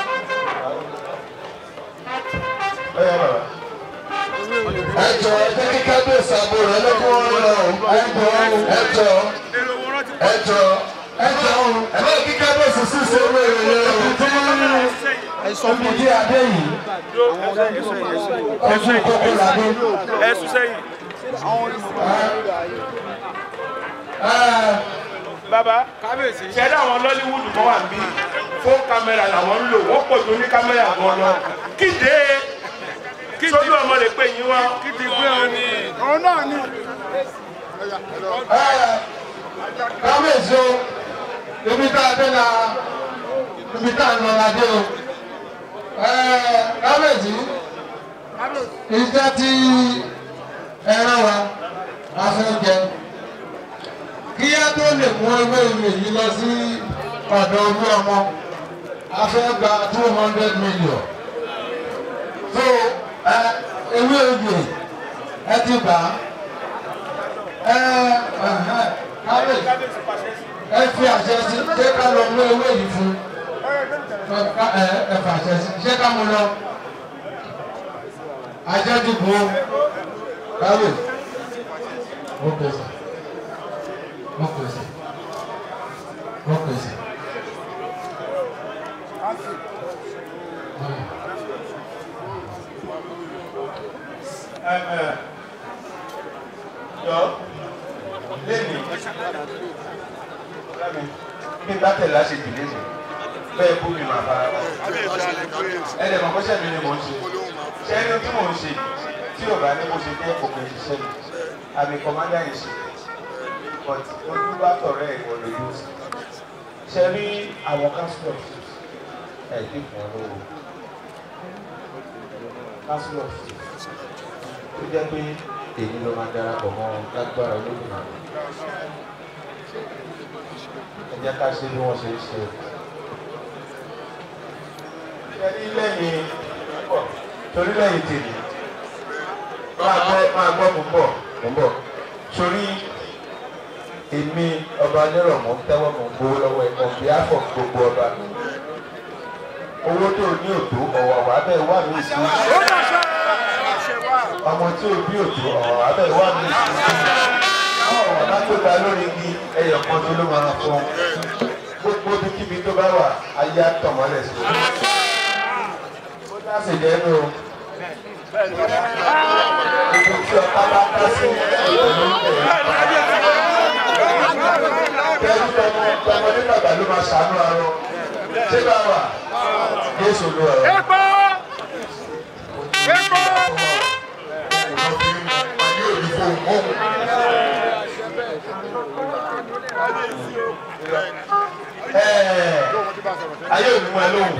Ọya bàbá. ẹ jọ ẹ jẹ́ kí kábíyèsí àbò rẹ lọ́kọ́ wọn lọ ẹ jọ ẹ jọ ẹ jọ ẹ jọ ẹ bá kí kábíyèsí sì ṣe owó èrè rẹ omi tí adé yìí ọdún kókó làdé. ẹ sún sẹ́yìn. bàbá ṣẹ̀dá àwọn lọ́líwúdù kan wà níbí fóònù kámẹ́rà làwọn ń lò wọ́n pọ̀ ju ní kámẹ́rà gan lọ kíde sójú ọmọ rẹ̀ pé yín wá. kíde pé òun ni. òun náà ni. kábíyèsí o ibi tá a dé la ibi tá a nọ la dé o kábíyèsí iṣẹ́ tí ẹran wa a fẹ́ jẹ kí á tó lè mú ewé ìwé yìí lọ sí ọ̀dọ̀ olú ọmọ a fẹ́ gba two hundred million so ewé ìwé ẹ ti gbà á kábíyèsí ẹ fi àṣẹ sí ṣé ká lọ mú ewé yìí fún ẹ fà àṣẹ sí ṣé ká mú lọ ajẹ́dùgbò káwé wọ́n pèsè wọ́n pèsè wọ́n pèsè. yọ lẹ́nu bí n bá tẹ̀lé aṣèjì lẹ́nu bẹ́ẹ̀ bú mi máa fara ẹ dẹ̀ mọ̀ pé sẹ́mi ni mò ń ṣe ṣé ẹni tí mò ń ṣe tí ò bá ní mo ṣe jẹ́ òkè ṣiṣẹ́ mi àmì kọ́mádà yìí ṣe but ojú bá tọ̀rẹ́ ẹ̀ wọ̀ lójú ṣe rí àwọn council of chiefs ẹ̀ dì fún ọ lówó council of chiefs tó jẹ́ pé èyí ló máa darapọ̀ mọ́ lágbára olóògùn náà ẹ jẹ́ ká ṣe bí wọ́n ṣe ń ṣe o. ẹni lẹ́yìn pọ̀ torí lẹ́yìn tèmi máa gbọ́ máa gbọ́ mú bọ̀ mú bọ̀ torí èmi ọba nírọ̀ mọ́ tẹ́wọ́ mọ́ gbowó lọ́wọ́ ẹ̀ on behalf of gbogbo ọba owó tó ní òtó ọ̀wọ̀ abẹ́ wà ní ìsìn ọmọ tí ò bí òtó ọ̀wọ̀ abẹ́ wà ní ìsìn àwọn ọ̀wọ̀ bá tó gba lórí igi ẹyọ kan tó ló máa fọ́ gbogbo ibikíbi tó bá wà ayé àtọ̀mọ́lẹ̀ sí i. ó dá sí lẹ́nu o. ibi tí ọ̀tá bá ká sí ìlú tẹ̀lé tọmọ tọmọ nígbà gbà ló máa ṣàánú arọ ṣé bá wà Jésù ló ọ̀rọ̀. Epo! Epo! ayé òní mọ ẹ lóhùn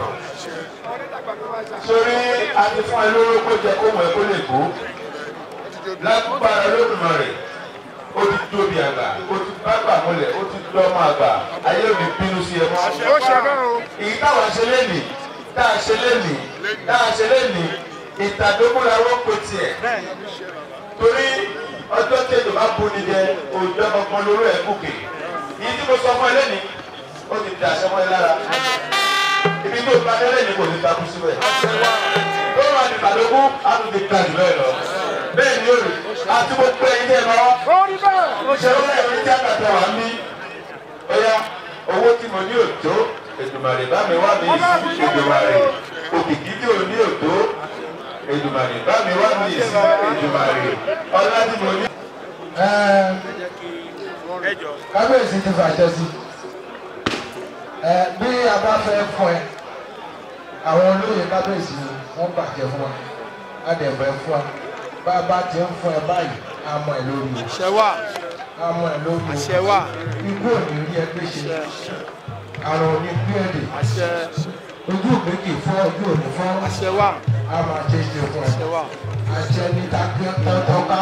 sórí àti fún ẹ lóró kó jẹ kó mọ ẹ kó lè kó lágbára Olódùmarè ó ti tóbi àgbà ó ti bágbà mọ́lẹ̀ ó ti dọ́mọ àgbà ayé òní bínú sí ẹ mọ́. Ó ṣe bẹ́ẹ̀ o. èyí táwọn ṣe lénìí tá a ṣe lénìí tá a ṣe lénìí ìtàdókòlà wọ́n pe tiẹ̀ torí ọjọ́ tí èdè bá bu ni jẹ òòjọ́ kankan lórí ẹ̀ gòkè yìí tí mo sọ fún ẹ lẹ́nìí ó ti dà sẹ́mọ́ ẹ lára ibi tó gba délé ni kò ní takú síbẹ̀ tó wà ní ìtàdókò á tún ti ga jù bẹ́ẹ̀ lọ bẹ́ẹ̀ ni ó rí àti gbogbo ẹ̀yin tẹ́ ẹ bá wá Ó rí bẹ́ẹ̀. ó ṣe wọ́n ẹ̀rí tí àkàtà wà mí ọ̀yá owó tí mo ní òtó Èdùmàrè bá mi wá mi sí Èdùmàrè òkìkí tí ò ní òtó Èdùmàrè bá mi wá mi sí Èdùmàrè ọlá tí mo ní. kábíyèsí ti fàṣẹ sí ẹ bí a bá fẹ́ fún ẹ àwọn olóyè kábíyèsí wọ́n bàjẹ́ fún wa á dẹ̀ fẹ́ fún wa bá a bá ti ń fún ẹ báyìí á mọ ẹ lórí o Àṣẹ wà. á mọ ẹ lórí o Àṣẹ wà. ikú ò ní rí ẹgbẹ́ ṣe àrùn ò ní gbé èdè Àṣẹ. ojú òbí kì í fọ́ ojú òní fọ́ Àṣẹ wà. á máa ṣe é ṣe fún ẹ Àṣẹ wà. àṣẹ ní tọ́tọ́ká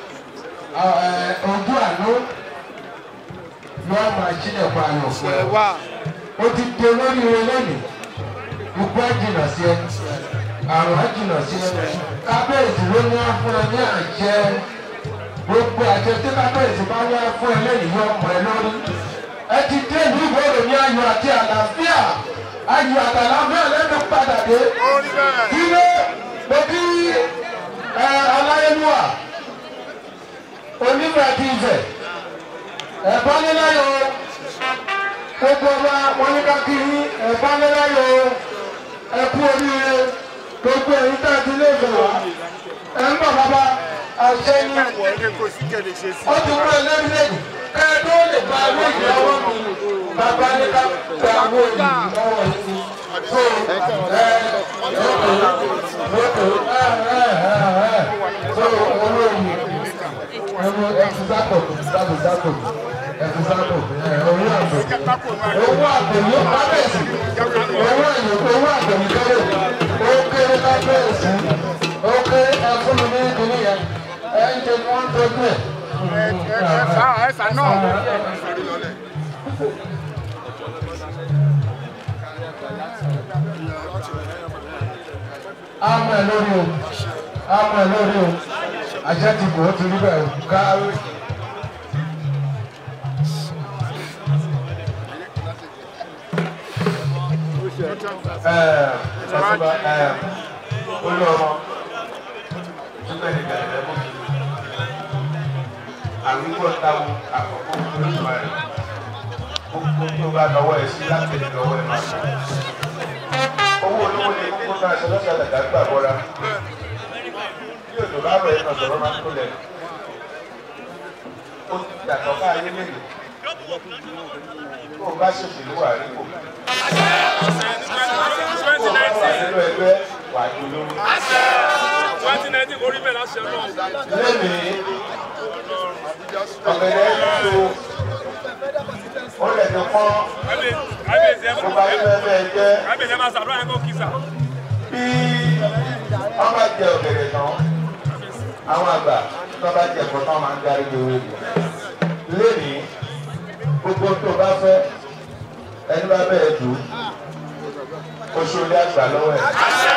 ojú àánú yóò máa ṣílẹ̀ pa àyàn fún Àṣẹ ẹ. wà. ó ti di olóríire lónìí ikú á jìnnà sí ẹ àrùn á jìnnà sí ẹ kábíyèsí ló ní á fún ẹ ní àṣẹ gbogbo àṣẹ tí kábíyèsí bá ní á fún ẹ lẹ́yìn yóò mọ̀ ẹ lórí ẹ ti dé ìlú ìgbòho ní ayọ̀ àti àlàáfíà ayọ̀ àti àlàáfíà lẹ́nu padà dé Ó rí bẹ́ẹ̀. ilé mo bí ẹ aláyélúwà onífẹ̀ àti ìfẹ̀ ẹ̀bá níláyọ̀ gbogbo ọba wọn ní kákiri ẹ̀bá níláyọ̀ ẹ̀kú oríire gbogbo ẹ̀yìn tá a ti lé ìfẹ̀ wá ẹ̀ ń bọ̀ bàbá àṣẹ ní Wọ̀ ẹ́ kò sí kẹ̀lé ṣe sí. ó ti kúrò lẹ́rìndínlẹ́yìn kẹ́ẹ̀dó lè gba owó ìyàwó mi bàbá ní ká gba owó yìí lọ́wọ́ yìí so ẹ lóko lóko so owó yìí owó ẹtùsákò ẹtùsákò ẹtùsákò owó àgbò owó àgbò yóò kábẹ́ẹ̀sì owó àyè owó àgbò yìí kéré ó kéré kábẹ́ẹ̀sì ó kéré ẹfún mi ní ìdílé yẹn ẹ ń jẹ wọn tọ́jú ẹ̀. ẹ̀sà náà. àmọ́ ẹ̀ lórí o àmọ́ ẹ̀ lórí o àṣẹ ti kò ó ti rí bẹ́ẹ̀ o káwé. Ṣàtúbà olú ọmọ túbẹ̀ ní bẹ̀rẹ̀ mọ́. Àwígbọ́ táwọn àkọ́kọ́ olùmọ̀ rẹ̀. Gbogbo tó bá lọ́wọ́ ẹ̀ sí láti lè lọ́wọ́ ẹ̀ máa sọ. Owó olówó ni kókó náà ṣe lọ́sẹ̀ àdàgà gbà bọ́ra. Bí òjò bá rọ̀ ẹ̀ náà sọ̀rọ̀ máa ń tó lẹ̀. Ó ti yàtọ̀ káyé mélòó. Tó o bá ṣèṣèlú wà rí kò. Tó o bá wà nínú ẹgbẹ́ wà á dúró. twenty nineteen orí bẹ́ẹ̀ láṣẹ náà. Lẹ́mìí, ọ̀gẹ̀dẹ̀ tó ó lẹ̀ ti pọ́n kábíyèsí ẹ tó bá fẹ́ bẹ́ẹ̀ jẹ́ kábíyèsí ẹ máa ṣàdúrà yẹn kó kí sà. bí wọ́n bá jẹ ọ̀gẹ̀dẹ̀ tán àwọn àgbà tó bá jẹ ẹ̀fọ́ tán máa ń darí lórí rẹ̀. Lẹ́mìí, gbogbo tó bá fẹ́ ẹni bá bẹ̀rẹ̀ jù oṣù ilé àgbà lọ́wọ́ ẹ̀.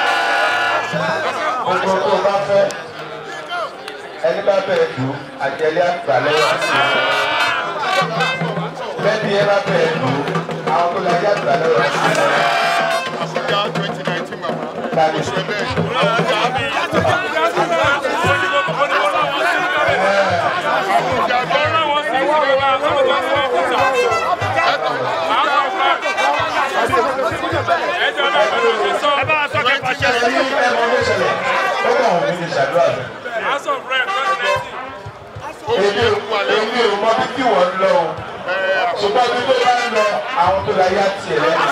Gbogbo tó bá fẹ́ ẹni bá bẹ̀rẹ̀ jù àjẹlé àgbà lọ́wọ́ ẹ̀. Bẹ́ẹ̀ni ẹ bá bẹ̀rẹ̀ jù àwọn tó lajẹ àgbà lọ́wọ́ ẹ̀. Àbújá twenty nineteen mama. Tani. Ṣé bẹ́ẹ̀? Àbújá bẹ́ẹ̀. Ẹni ẹmọ ló ṣẹlẹ̀ ó kàn wọ́n mi ní ṣàdúrà mi. Èmi ò èmi ò mọ bí kí wọ́n lọ o. Ṣùgbọ́n bí tó bá ń lọ àwọn tó la yá tiẹ̀ lẹ́yìn.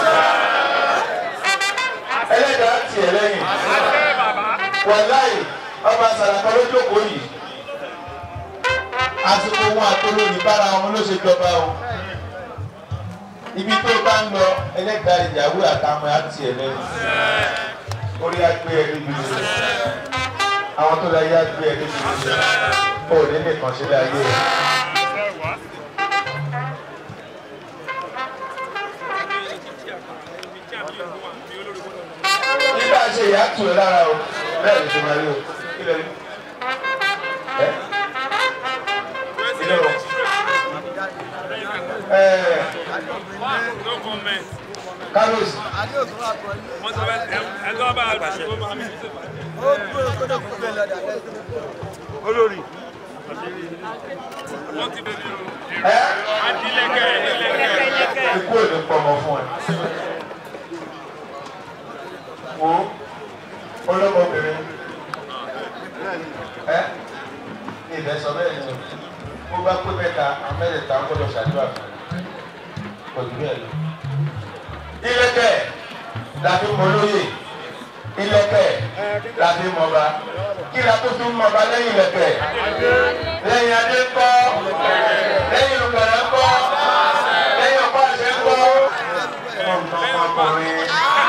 Ẹlẹ́dàá tiẹ̀ lẹ́yìn. Wàláì ọba Sàràkọ́ ló jókòó yìí. Àsìkò wọn àtolóyìn bára wọn ló ṣe jọba o. Ibi tó bá ń lọ ẹlẹ́dàá ìyàwó àtàwọn á tiẹ̀ lẹ́yìn. Orí agbé ẹni bí mi. Àwọn tó la yá gbé ẹni bí mi. Ó ní nìkan sílẹ̀ ayé rẹ̀. nígbà ṣe ìyá tù ẹ lára o bẹ́ẹ̀ ni ṣe máa rí o ilẹ̀ rí ẹ ilẹ̀ o ẹ carlos olórí. ẹ ikú ò ní pọmọ fún ẹ wo olómọbìnrin ẹ ní ibẹ̀ sọ bẹ́ẹ̀ ni o bó bá pé mẹ́ta amẹ́rẹ̀ta gbọ́dọ̀ ṣàdúrà fún ẹ kò jù bẹ́ẹ̀ lọ. ilẹ̀kẹ̀ la fi mọ lóye ilẹ̀kẹ̀ la fi mọba kí la tó fi mọba lẹ́yìn ilẹ̀kẹ̀ lẹ́yìn adé kọ́ lẹ́yìn olùkọ́lẹ́ kọ́ lẹ́yìn ọ̀pá àṣẹ kọ́ ọmọkùnrin.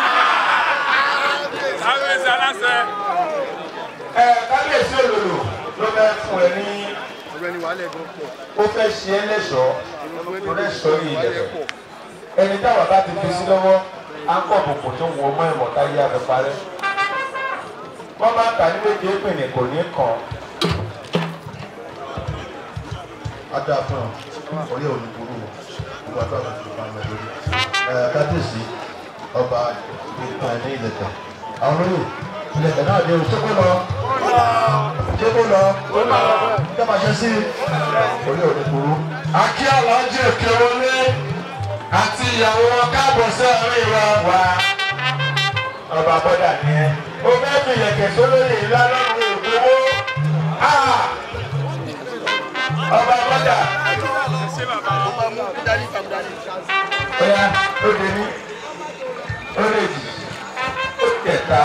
ẹ kábíyèsí olòlò ló fẹ́ fún ẹ ní ọ̀gbẹ́ni wàhálẹ̀ gan pọ̀. ó fẹ́ ṣe é lẹ́ṣọ̀ọ́ tó lẹ́ṣọ̀ọ́ yìí lẹ̀fẹ̀ ẹni táwọn bá ti fi sí lọ́wọ́ á ń pọ̀ bùkún tó wọ ọmọ ẹ̀mọ́ táyé abẹ parẹ́ wọ́n bá kà ní méje pènè kò ní kàn ada fún ọ orí òní burú o gbogbo àti àwọn ìjọba ń lọ lórí ẹ kábíyèsí ọba ìpín ní ilẹ̀kẹ̀ àwọn olóyè ilẹ̀kẹ̀ náà dé o ṣé kó lọ ṣé kó lọ kí a máa ṣe sí orí òní burú. akí aláàjì òkè wọlé àti ìyàwó wọn káàbọ̀ sí àárín wa wá. ọba bọ́dà ni ẹ ó fẹ́ fi ilẹ̀kẹ̀ sólóyè ńlá lọ́rùn òkúwó ọba bọ́dà Ó máa mú dárí kàm dárí. ọ̀yá ó dé ní ó lè jì ó kẹta.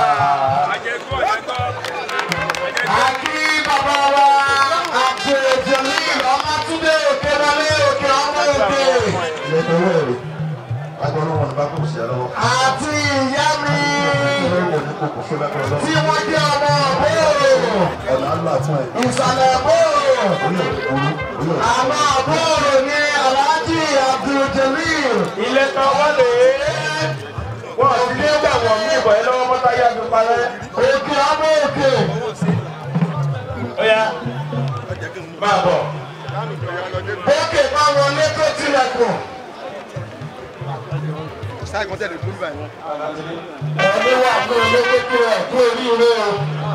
Àkí bàbá wa àti ìjọlí Ọmọtúndé òkè wọlé òkè ọmọ òkè. lẹ́tọ̀ọ́ ẹ̀rọ agbọ́nà wọn bá kò sí ẹ lọ́wọ́. Àti ìyá mi ọlọ́wọ́ ní kò kò fún lágbára lọ́wọ́. tí wọ́n jẹ́ ọmọ àbúrò. ọ̀nà ńlá fún ẹ. Ìsàlẹ̀ àbúrò. orí ọ̀rẹ́ burú orí ọ̀rẹ́. Àwọn àbúrò ní Alhaji Abdul-Jalil. ilé tán wọ́n lè wọ́n ti ní gbàgbọ́ mí ìbọn yẹn lọ́wọ́ mọ́tá yá fi parẹ́. Òkè ọmọ òkè. ọ̀yá máa bọ̀. Òkè máa wọlé tó tilẹ̀kùn. sáà kan tẹ̀lé dúró báyìí. Ẹ̀mí wà fún olóko tó ẹ̀ kú oríire o.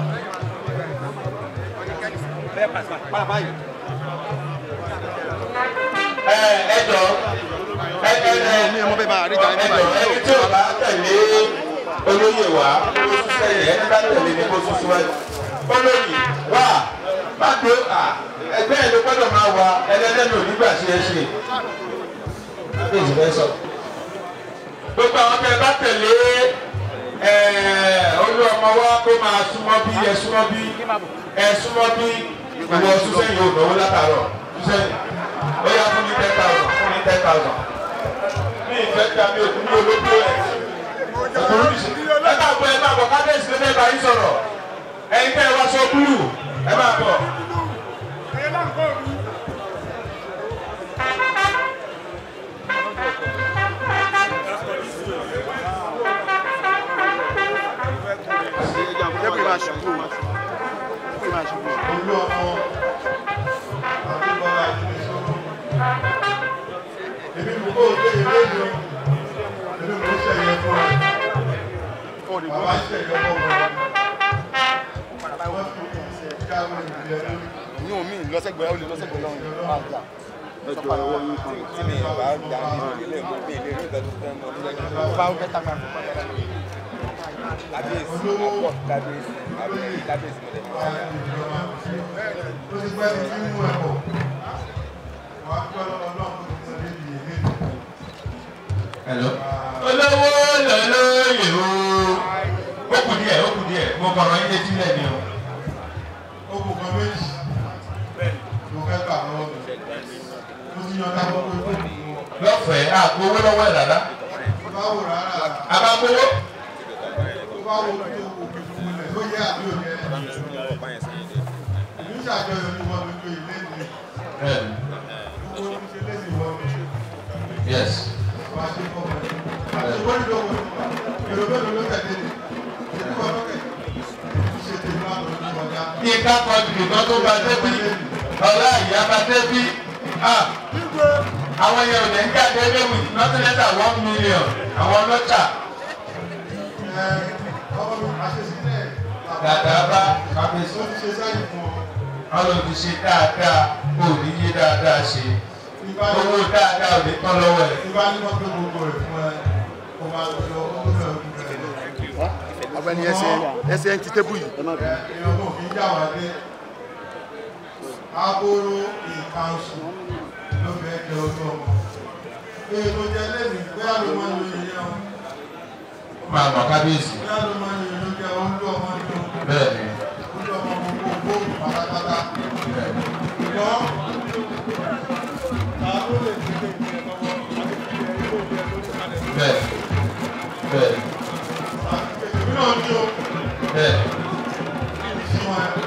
ẹ ẹ jọ ẹ ẹ ẹ ní ọmọ bẹ́ẹ̀ máa rí ìjà ní ẹ jọ báyìí. ẹni tí o bá tẹ̀lé olóyè wa kó sún sẹ́yìn ẹni bá tẹ̀lé ni kó sún síwájú. olóyè wà má dé à ẹgbẹ́ ẹ̀ ló gbọ́dọ̀ máa wà ẹlẹ́dẹ́nu nígbà tí ẹ ṣe. kábíyèsí fẹ́ sọ. gbogbo àwọn tẹ bá tẹ̀lé olú ọmọ wa kó máa súnmọ́ bí ẹ súnmọ́ bí ẹ súnmọ́ bí ìwọ súnsẹ́yìn ò náwó látàárọ̀ súnsẹ́yìn ó yá fún mi ten thousand fún mi ten thousand ní ìfẹ́ tí a mi ò kú ní olóògbé ẹ̀ ẹ máa bọ̀ ẹ máa bọ̀ kábíyèsí ló fẹ́ bá yín sọ̀rọ̀ ẹ̀yin tẹ́ ẹ wá sọ búlù ẹ máa bọ̀. jẹ́ kí n máa ṣubú kí n máa ṣubú. olú ọmọ àdúgbòlá ìṣòro èmi mú kó o gbé ìwé ìlú èmi mú sẹ̀yẹ fún ẹ bàbá sẹ̀yẹ fún ọ wọ́n fi káwọn ìdílé lórí. ní omi lọ́sẹ̀gbẹ́ ó lè lọ́sẹ̀gbẹ́ lọ́rùn máa gbà. ẹjọ ọwọ́ yín kan tí mi bá gbà nínú ilé mi mi lè rí ìgbà tó fẹ́ mọ́ ọ́n. bá ó bẹ́tà máa fún padà. kábíyèsí àpọ̀ kábíyèsí àbẹ̀rẹ̀ kábíyèsí mọ̀lẹ́ mi. ó ti pẹ́ ní mímú ẹ̀ bọ̀ wọ́n á gbọ́ lọ́wọ́ náà kó ti tẹ̀lé ìdílé mi. Hello. olówó lọ́lọ́yè o ó kù díẹ̀ ó kù díẹ̀ mo kọ̀rọ̀ yín létí lẹ́ni o. ó kù kan méjì mo fẹ́ gbà lọ́wọ́ mi mo ti yan dáwọ́ pé kó kù wọn. lọ́fẹ̀ẹ́ àgbo owó lọ́wọ́ ẹ̀ rárá báwo rárá àbámowó tó bá wo tó wo kí fún mi lẹ̀ ó yẹ àbí òye ìlú ìṣàjọyọ̀ ní wọn lójú ilé mi Bẹ́ẹ̀ni. gbogbo ohun ṣe lé sí wọn yes wá sí fọmọ àtúbọ̀ nílò wọn èrò mélòó ló tẹ̀lé ni èdè wọn lókè ṣe tèmi láwọn ọdún kọjá. kí ká kọ jùlọ tó bá débi ọlá ìyá bá débi ah àwọn yẹn ò ní ká débi with nothing less than one million àwọn ọlọ́jà ẹ ọmọ mi àṣesílẹ̀ dàdà bá kábíyèsí ó ti ṣe sẹ́yìn fún ọ ọlọ́run ṣe dáadáa kò ní yé dáadáa ṣe ìbá owó dáadáa ò ní tán lọ́wọ́ ẹ̀. ìbá ní wọ́n pé gbogbo rẹ̀ fún ẹ kó máa lọ lọ ó lọ ọdún rẹ̀ lọ. ọ̀gbẹ́ni ẹsẹ̀ ẹsẹ̀ ń ti tébù yìí. èèyàn kò fi já wa dé aboro ìkànsù ló fẹ́ jẹ ojú ọmọ èèyàn jẹ lẹ́nu bóyá ló máa ń lo iye ọ máa mọ̀ kábíyèsí bóyá ló máa ń lo iye jẹ ojú ọmọ ní o bẹ́ẹ̀ ni ojú ọmọ gbogbo gbòòrò pátápátá bẹ́ẹ̀ ni. ṣùgbọ́n ta ló lè fi lè jẹ lọ́wọ́ bẹ́ẹ̀ bẹ́ẹ̀ èmi náà ní o bẹ́ẹ̀ sí wọn ẹ.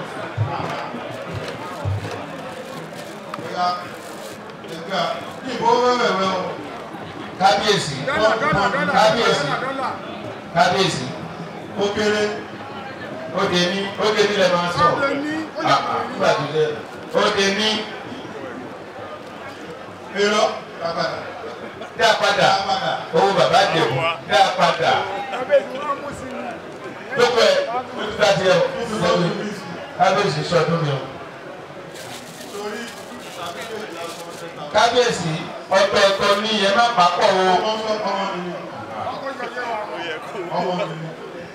Ẹ̀ka ẹ̀ka ìbò wẹ́wẹ̀wẹ́ o. kábíyèsí kábíyèsí kábíyèsí Ó kéré. ó dé ní ó dé ní lẹ́ máa sọ Ah, ah, nígbà tó dé ó dé ní Irọ́ bàbá dá padà owó bàbá dèbò dá padà gbogbo ẹ̀ ó ti dá tiẹ̀ o lẹ́yìn kábíyèsí sọdún mi o torí tàbí lè la sọ ọ́ sẹ́ta. kábíyèsí ọ̀tọ̀ọ̀tọ̀ ní ẹ má pàpọ̀ o Ọmọ sọ ọmọ mi ni. Ọmọ mi ni.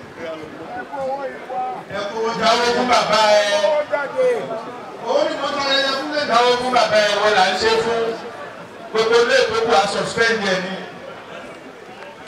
Ẹ kówó náwó jáde. fún bàbá ẹ Owó ni mo sáré yẹ fún lẹ́nu. náwó fún bàbá ẹ wọ́n là ń ṣe fún gbogbo ilé ìgbókò àsọ̀spẹ́ndì ẹ ní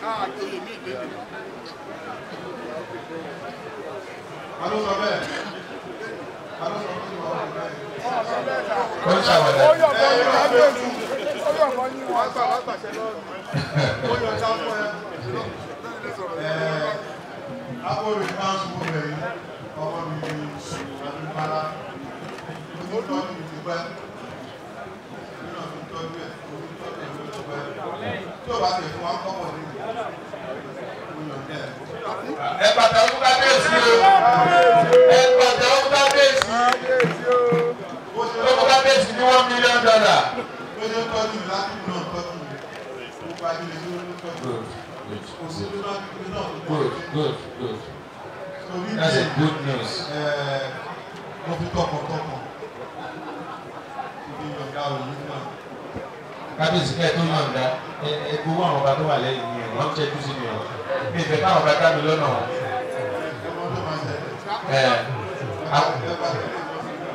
Alóso bẹ́ẹ̀. Alóso bẹ́ẹ̀. ó ń ṣàwọ̀dà. ó yọ̀ bọ́ ní kábíyèsí ó yọ̀ bọ́ ní wọn. Ó yọ ọjà fún ẹ. Ẹ̀ẹ́ Akọ̀wé Council Movement yìí, ọmọ mi ni Adúmọ́lá. Mo ti tọ́jú mi ti pẹ́. Nínú ọdún tọ́jú ẹ̀, mo ti tọ́jú ẹ̀ ló ti pẹ́. Tí o bá tẹ̀ fún wa kọ́kọ́ ní ìlú, mo yàn dẹ́. ẹ pàtàkì fún kábíyèsí o ẹ pàtàkì fún kábíyèsí Bó ṣe ó fún kábíyèsí ní one million dollar. bó ṣe ń tọ́jú mi láti inú náà tọ́jú mi. Gbogbo ajílẹ̀ ló ń tọ́jú mi. good Kò sí ló náà kí náà tó good tọ́jú mi. good good Torí that's a díẹ̀, good news. ẹ̀ẹ́, mo fi tọkàntọkàn. Ibi ìyọ̀ǹda òyìn náà. kábíyèsí kẹ́ ẹ tó yọ̀ǹda ẹ ẹ gbowó àwọn ọba tó wà lẹ́yìn ní ẹ̀ wọ́n ń ṣẹ́jú sí mi o mi ìfẹ́ káwọn ọba dá mi lọ́nà o. Ẹ̀mọ́ tó máa ṣẹlẹ̀. ẹ àwọn Ẹ bá tẹ̀lé ìjọba.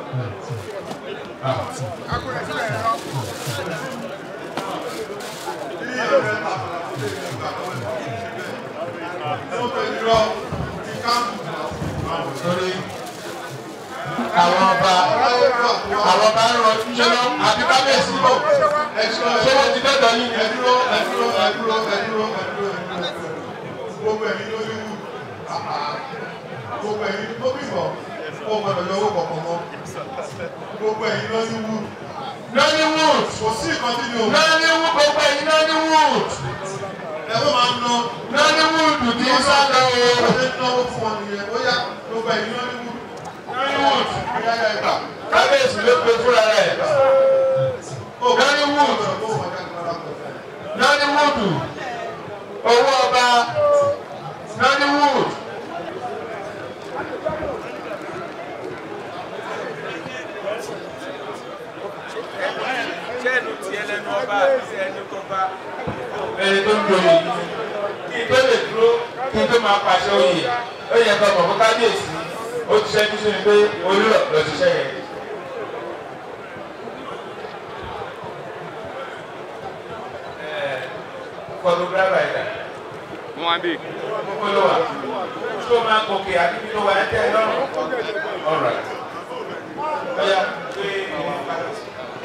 akúrẹ́ sílẹ̀ ẹ̀rọ. torí àwọn ọba àwọn ọba ń rọ ṣẹlẹ̀ àbí kábíyèsí lọ ṣé wọ́n ti dọ́dọ̀ yín ni. Gbogbo ẹ̀yin ló ní wù. Gbogbo ẹ̀yin tó bíbọ̀, ó gbọ́dọ̀ yọ owó kọ̀ọ̀kan mọ́. Gbogbo ẹ̀yin ló ní wù. Nollywood Kò sí nǹkan tí mi ò mọ̀. Nollywood gbogbo ẹ̀yin Nollywood Ẹ ló máa ń ná. Nollywood kì í sá lọ o. Ó ṣe ń náwó fún wọn nìyẹn. Ó yá gbogbo ẹ̀yin ló ní wù. Nollywood Ó yá yá ìgbà. kábíyèsí ló pe fúnra rẹ̀ Ó gbọ́dọ̀ Nollywood kó wọn jáde lọ́la pẹ̀lú. Nollywood owó ọba Nollywood. ṣé ẹnu tiẹ̀ lẹ́nu ọba àti ẹnu tó bá. ẹni tó ń joyè kí n tó lè dúró kí n tó máa pàṣẹ oyè ó yẹ kó mọ̀ fún kábíyèsí ó ti ṣẹ́jú sí mi pé olúrọ̀ lọ ṣiṣẹ́ yẹn. fọdùgbàgbà ìdá wọ́n á bè. gbogbo ló wà tó máa gòkè àbí tó wà ẹ́ tẹ́ ẹ lọ́rùn. ọ̀rọ̀ ọ̀yà pé ìwọ̀n kábíyèsí.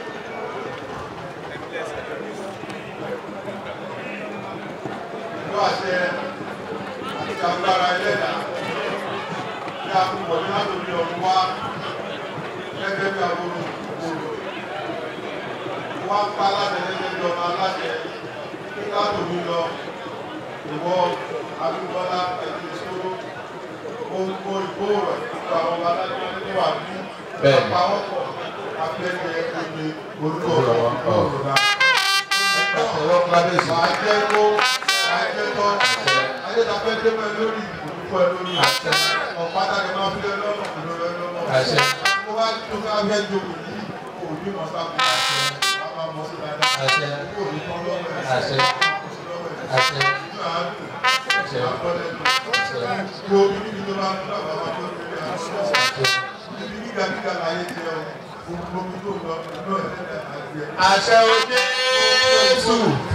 Ìlú àṣẹ àti agbára ẹlẹ́dàá ní àkùkọ ní látòrí ọ̀run wá gẹ́gẹ́ bí agbóró òkúrò. Wá pa aláṣẹ gẹ́gẹ́ bí ọmọ aláṣẹ kí látòrí lọ ìwọ Abímbọ́lá ẹ̀dí ìṣòro gbogbo ìgbóòrò ìgbà àwọn ọmọ aláṣẹ ní wà ní Bẹ́ẹ̀ni. àpawọ́pọ̀ abẹ́rẹ́ ẹgbẹ́ orúkọ ọ̀rọ̀ náà. ọ̀rọ̀ kábíyèsí. Màá jẹ́ kó màá jẹ́ tọ́ ayédàfẹ́ dé mọ́ ẹ lórí ìdúpọ̀ ẹ lórí ọ̀pátá ni máa fi lé lọ́nà ìlú rẹ lọ́nà. Àṣẹ. Mo bá tó ká fẹ́ jókòó yìí kò ní mọ̀ sábà. Wà á máa mọ̀ sí dáadáa. Àṣẹ. Kò ní tán lọ́wọ́ ẹ̀. Àṣẹ. Kò sí lọ́wọ́ ẹ̀. Àṣẹ. Inú àádùn. Àgbọ̀dẹ̀ lọ. Kí omi níbi tó bá ń lọ bàbá tó ń lé àwọn Ibi gíga gíga láyé ti ọ. Gbogbo omi tó lọ inú ẹ̀ lẹ́lẹ̀ àti ẹ̀. àṣẹ o Jésù.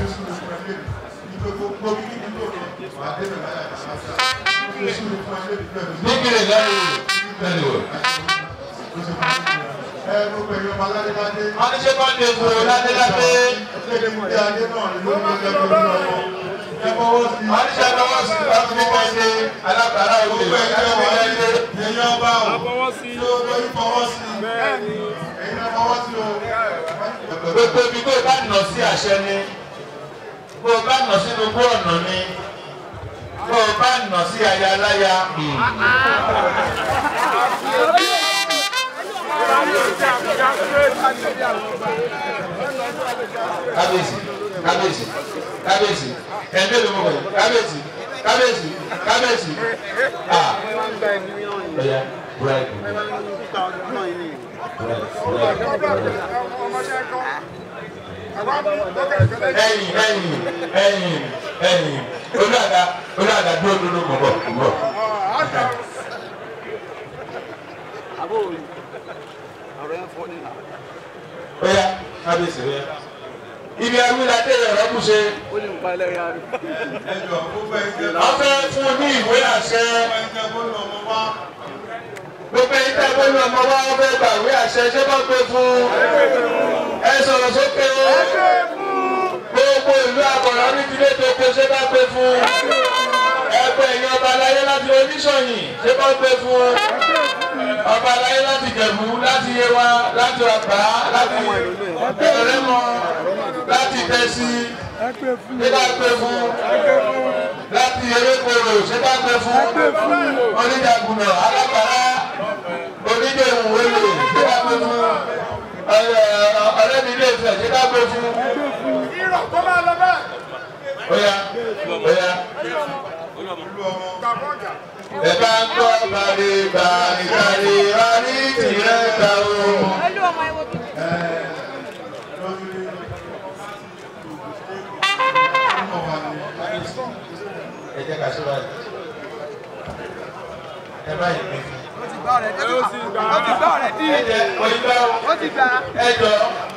nígbìrì lẹ́yìn lẹ́yìn wọ́n ní ṣé kọ́ ní epo ládéládé. wọ́n ní ṣe lọ́wọ́ sí ọdún nípa ṣe alábàárà òde ládéládé. gbogbo ibi tó bá nà sí àṣẹ ni bó o bá nà sínú gbó ọ̀nà ni bó o bá nà sí ayaláya. kábíyèsí kábíyèsí kábíyèsí ẹ̀ẹ́dẹ́ ló mọ̀ wẹ̀ kábíyèsí kábíyèsí kábíyèsí. ah ọ̀ya bribe ẹ̀yìn ẹ̀yìn ẹ̀yìn ẹ̀yìn olùdàgà olùdàgà dúró dúró mọ̀ bọ̀ mọ̀ bọ̀. ọ̀ya kábíyèsí ọ̀ya ibi awíládé ọ̀rọ̀ kù ṣe. wọ́n fẹ́ fún ní ìwé àṣẹ. gbogbo ẹ̀yin tẹ́ bọ́lú ọmọ wa wọ́n fẹ́ gba ìwé àṣẹ ṣé bá gbé fún. ẹ sọ̀rọ̀ sókè o. gbogbo ìlú àbọ̀rọ̀ ní tilé tó kó ṣé bá gbé fún. ẹgbẹ́ ẹ̀yin ọba aláyé láti oníṣọ̀yìn ṣé bá gbé fún. ọba aláyé láti jẹ̀bú láti yewa láti ọ̀pá láti ẹ̀rẹ́mọ láti tẹ̀sí ṣé bá gbé fún láti erékòrò ṣé bá gbé fún oníjàgùnà alábàárà oníjẹ̀hùn wẹ̀lẹ̀ ṣé bá gbé fún ọ̀rẹ́ mi ilé ìfẹ́ ṣé bá gbé fún. irọ́ kó máa lọ bẹ́ẹ̀. Oya oya ẹ bá ń gbọ́ bàdé bàdé bàdé bàdé tìrẹ ta o. ẹ jẹ́ ká ṣe báyìí ẹ báyìí pé fún. ó ti gbá ọ̀rẹ́ dí. ó ti gbá ọ̀rẹ́ dí. ẹ jẹ́ òyìnbá ó ti gbá. ẹ jọ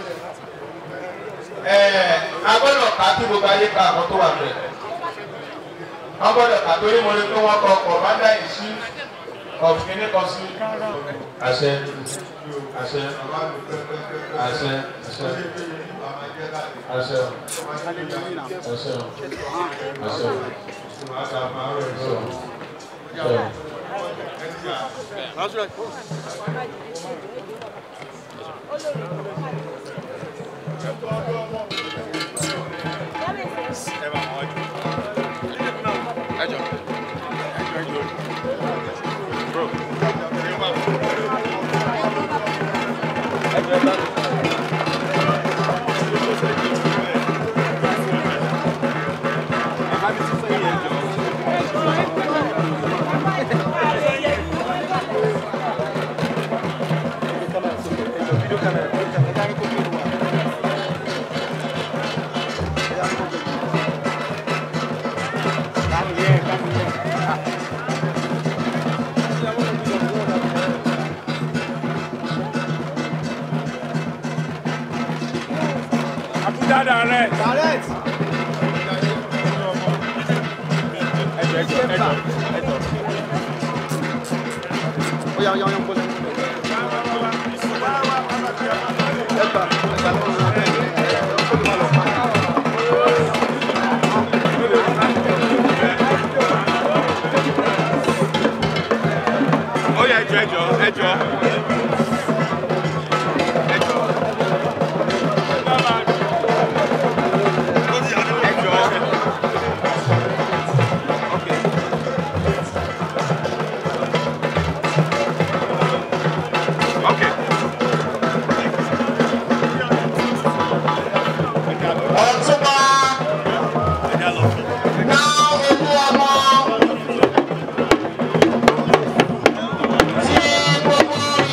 ẹ agbọ́dọ̀ ká kí gbogbo ayé ká àwọn tó wà bẹ̀. wọ́n gbọ́dọ̀ ká torí mo ní kí wọ́n kọ commander in chief of kini kan sí. àṣẹ àṣẹ àṣẹ àṣẹ àṣẹ àṣẹ àṣẹ àṣẹ. Abuja direct. direct. Ẹjọ ẹjọ ẹjọ ẹjọ. ó yà ó yà ó yà ń bọ́lẹ̀. ẹgbà ẹgbà lọ́wọ́. Ó yẹ ẹjọ ẹjọ ẹjọ. Ẹjọ. Ẹjọ. Okay. Ọ̀túnba náà olú ọmọ tí gbogbo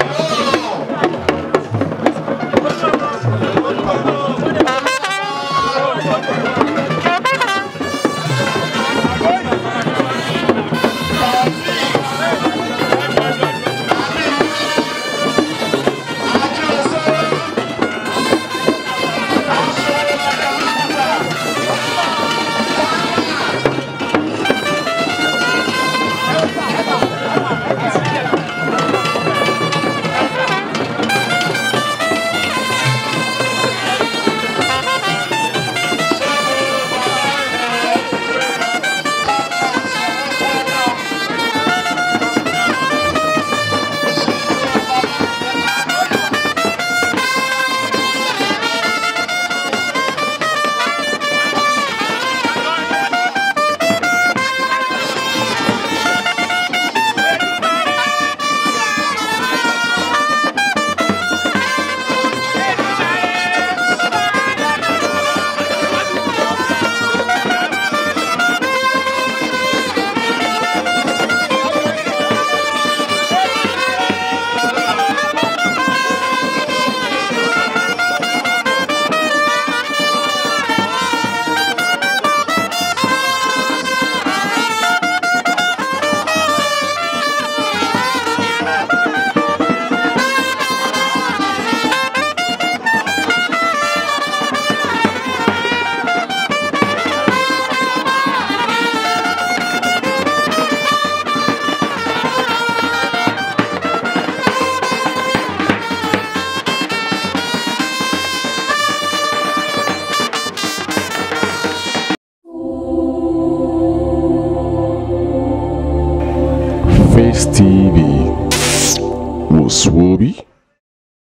Face TV was Swoby.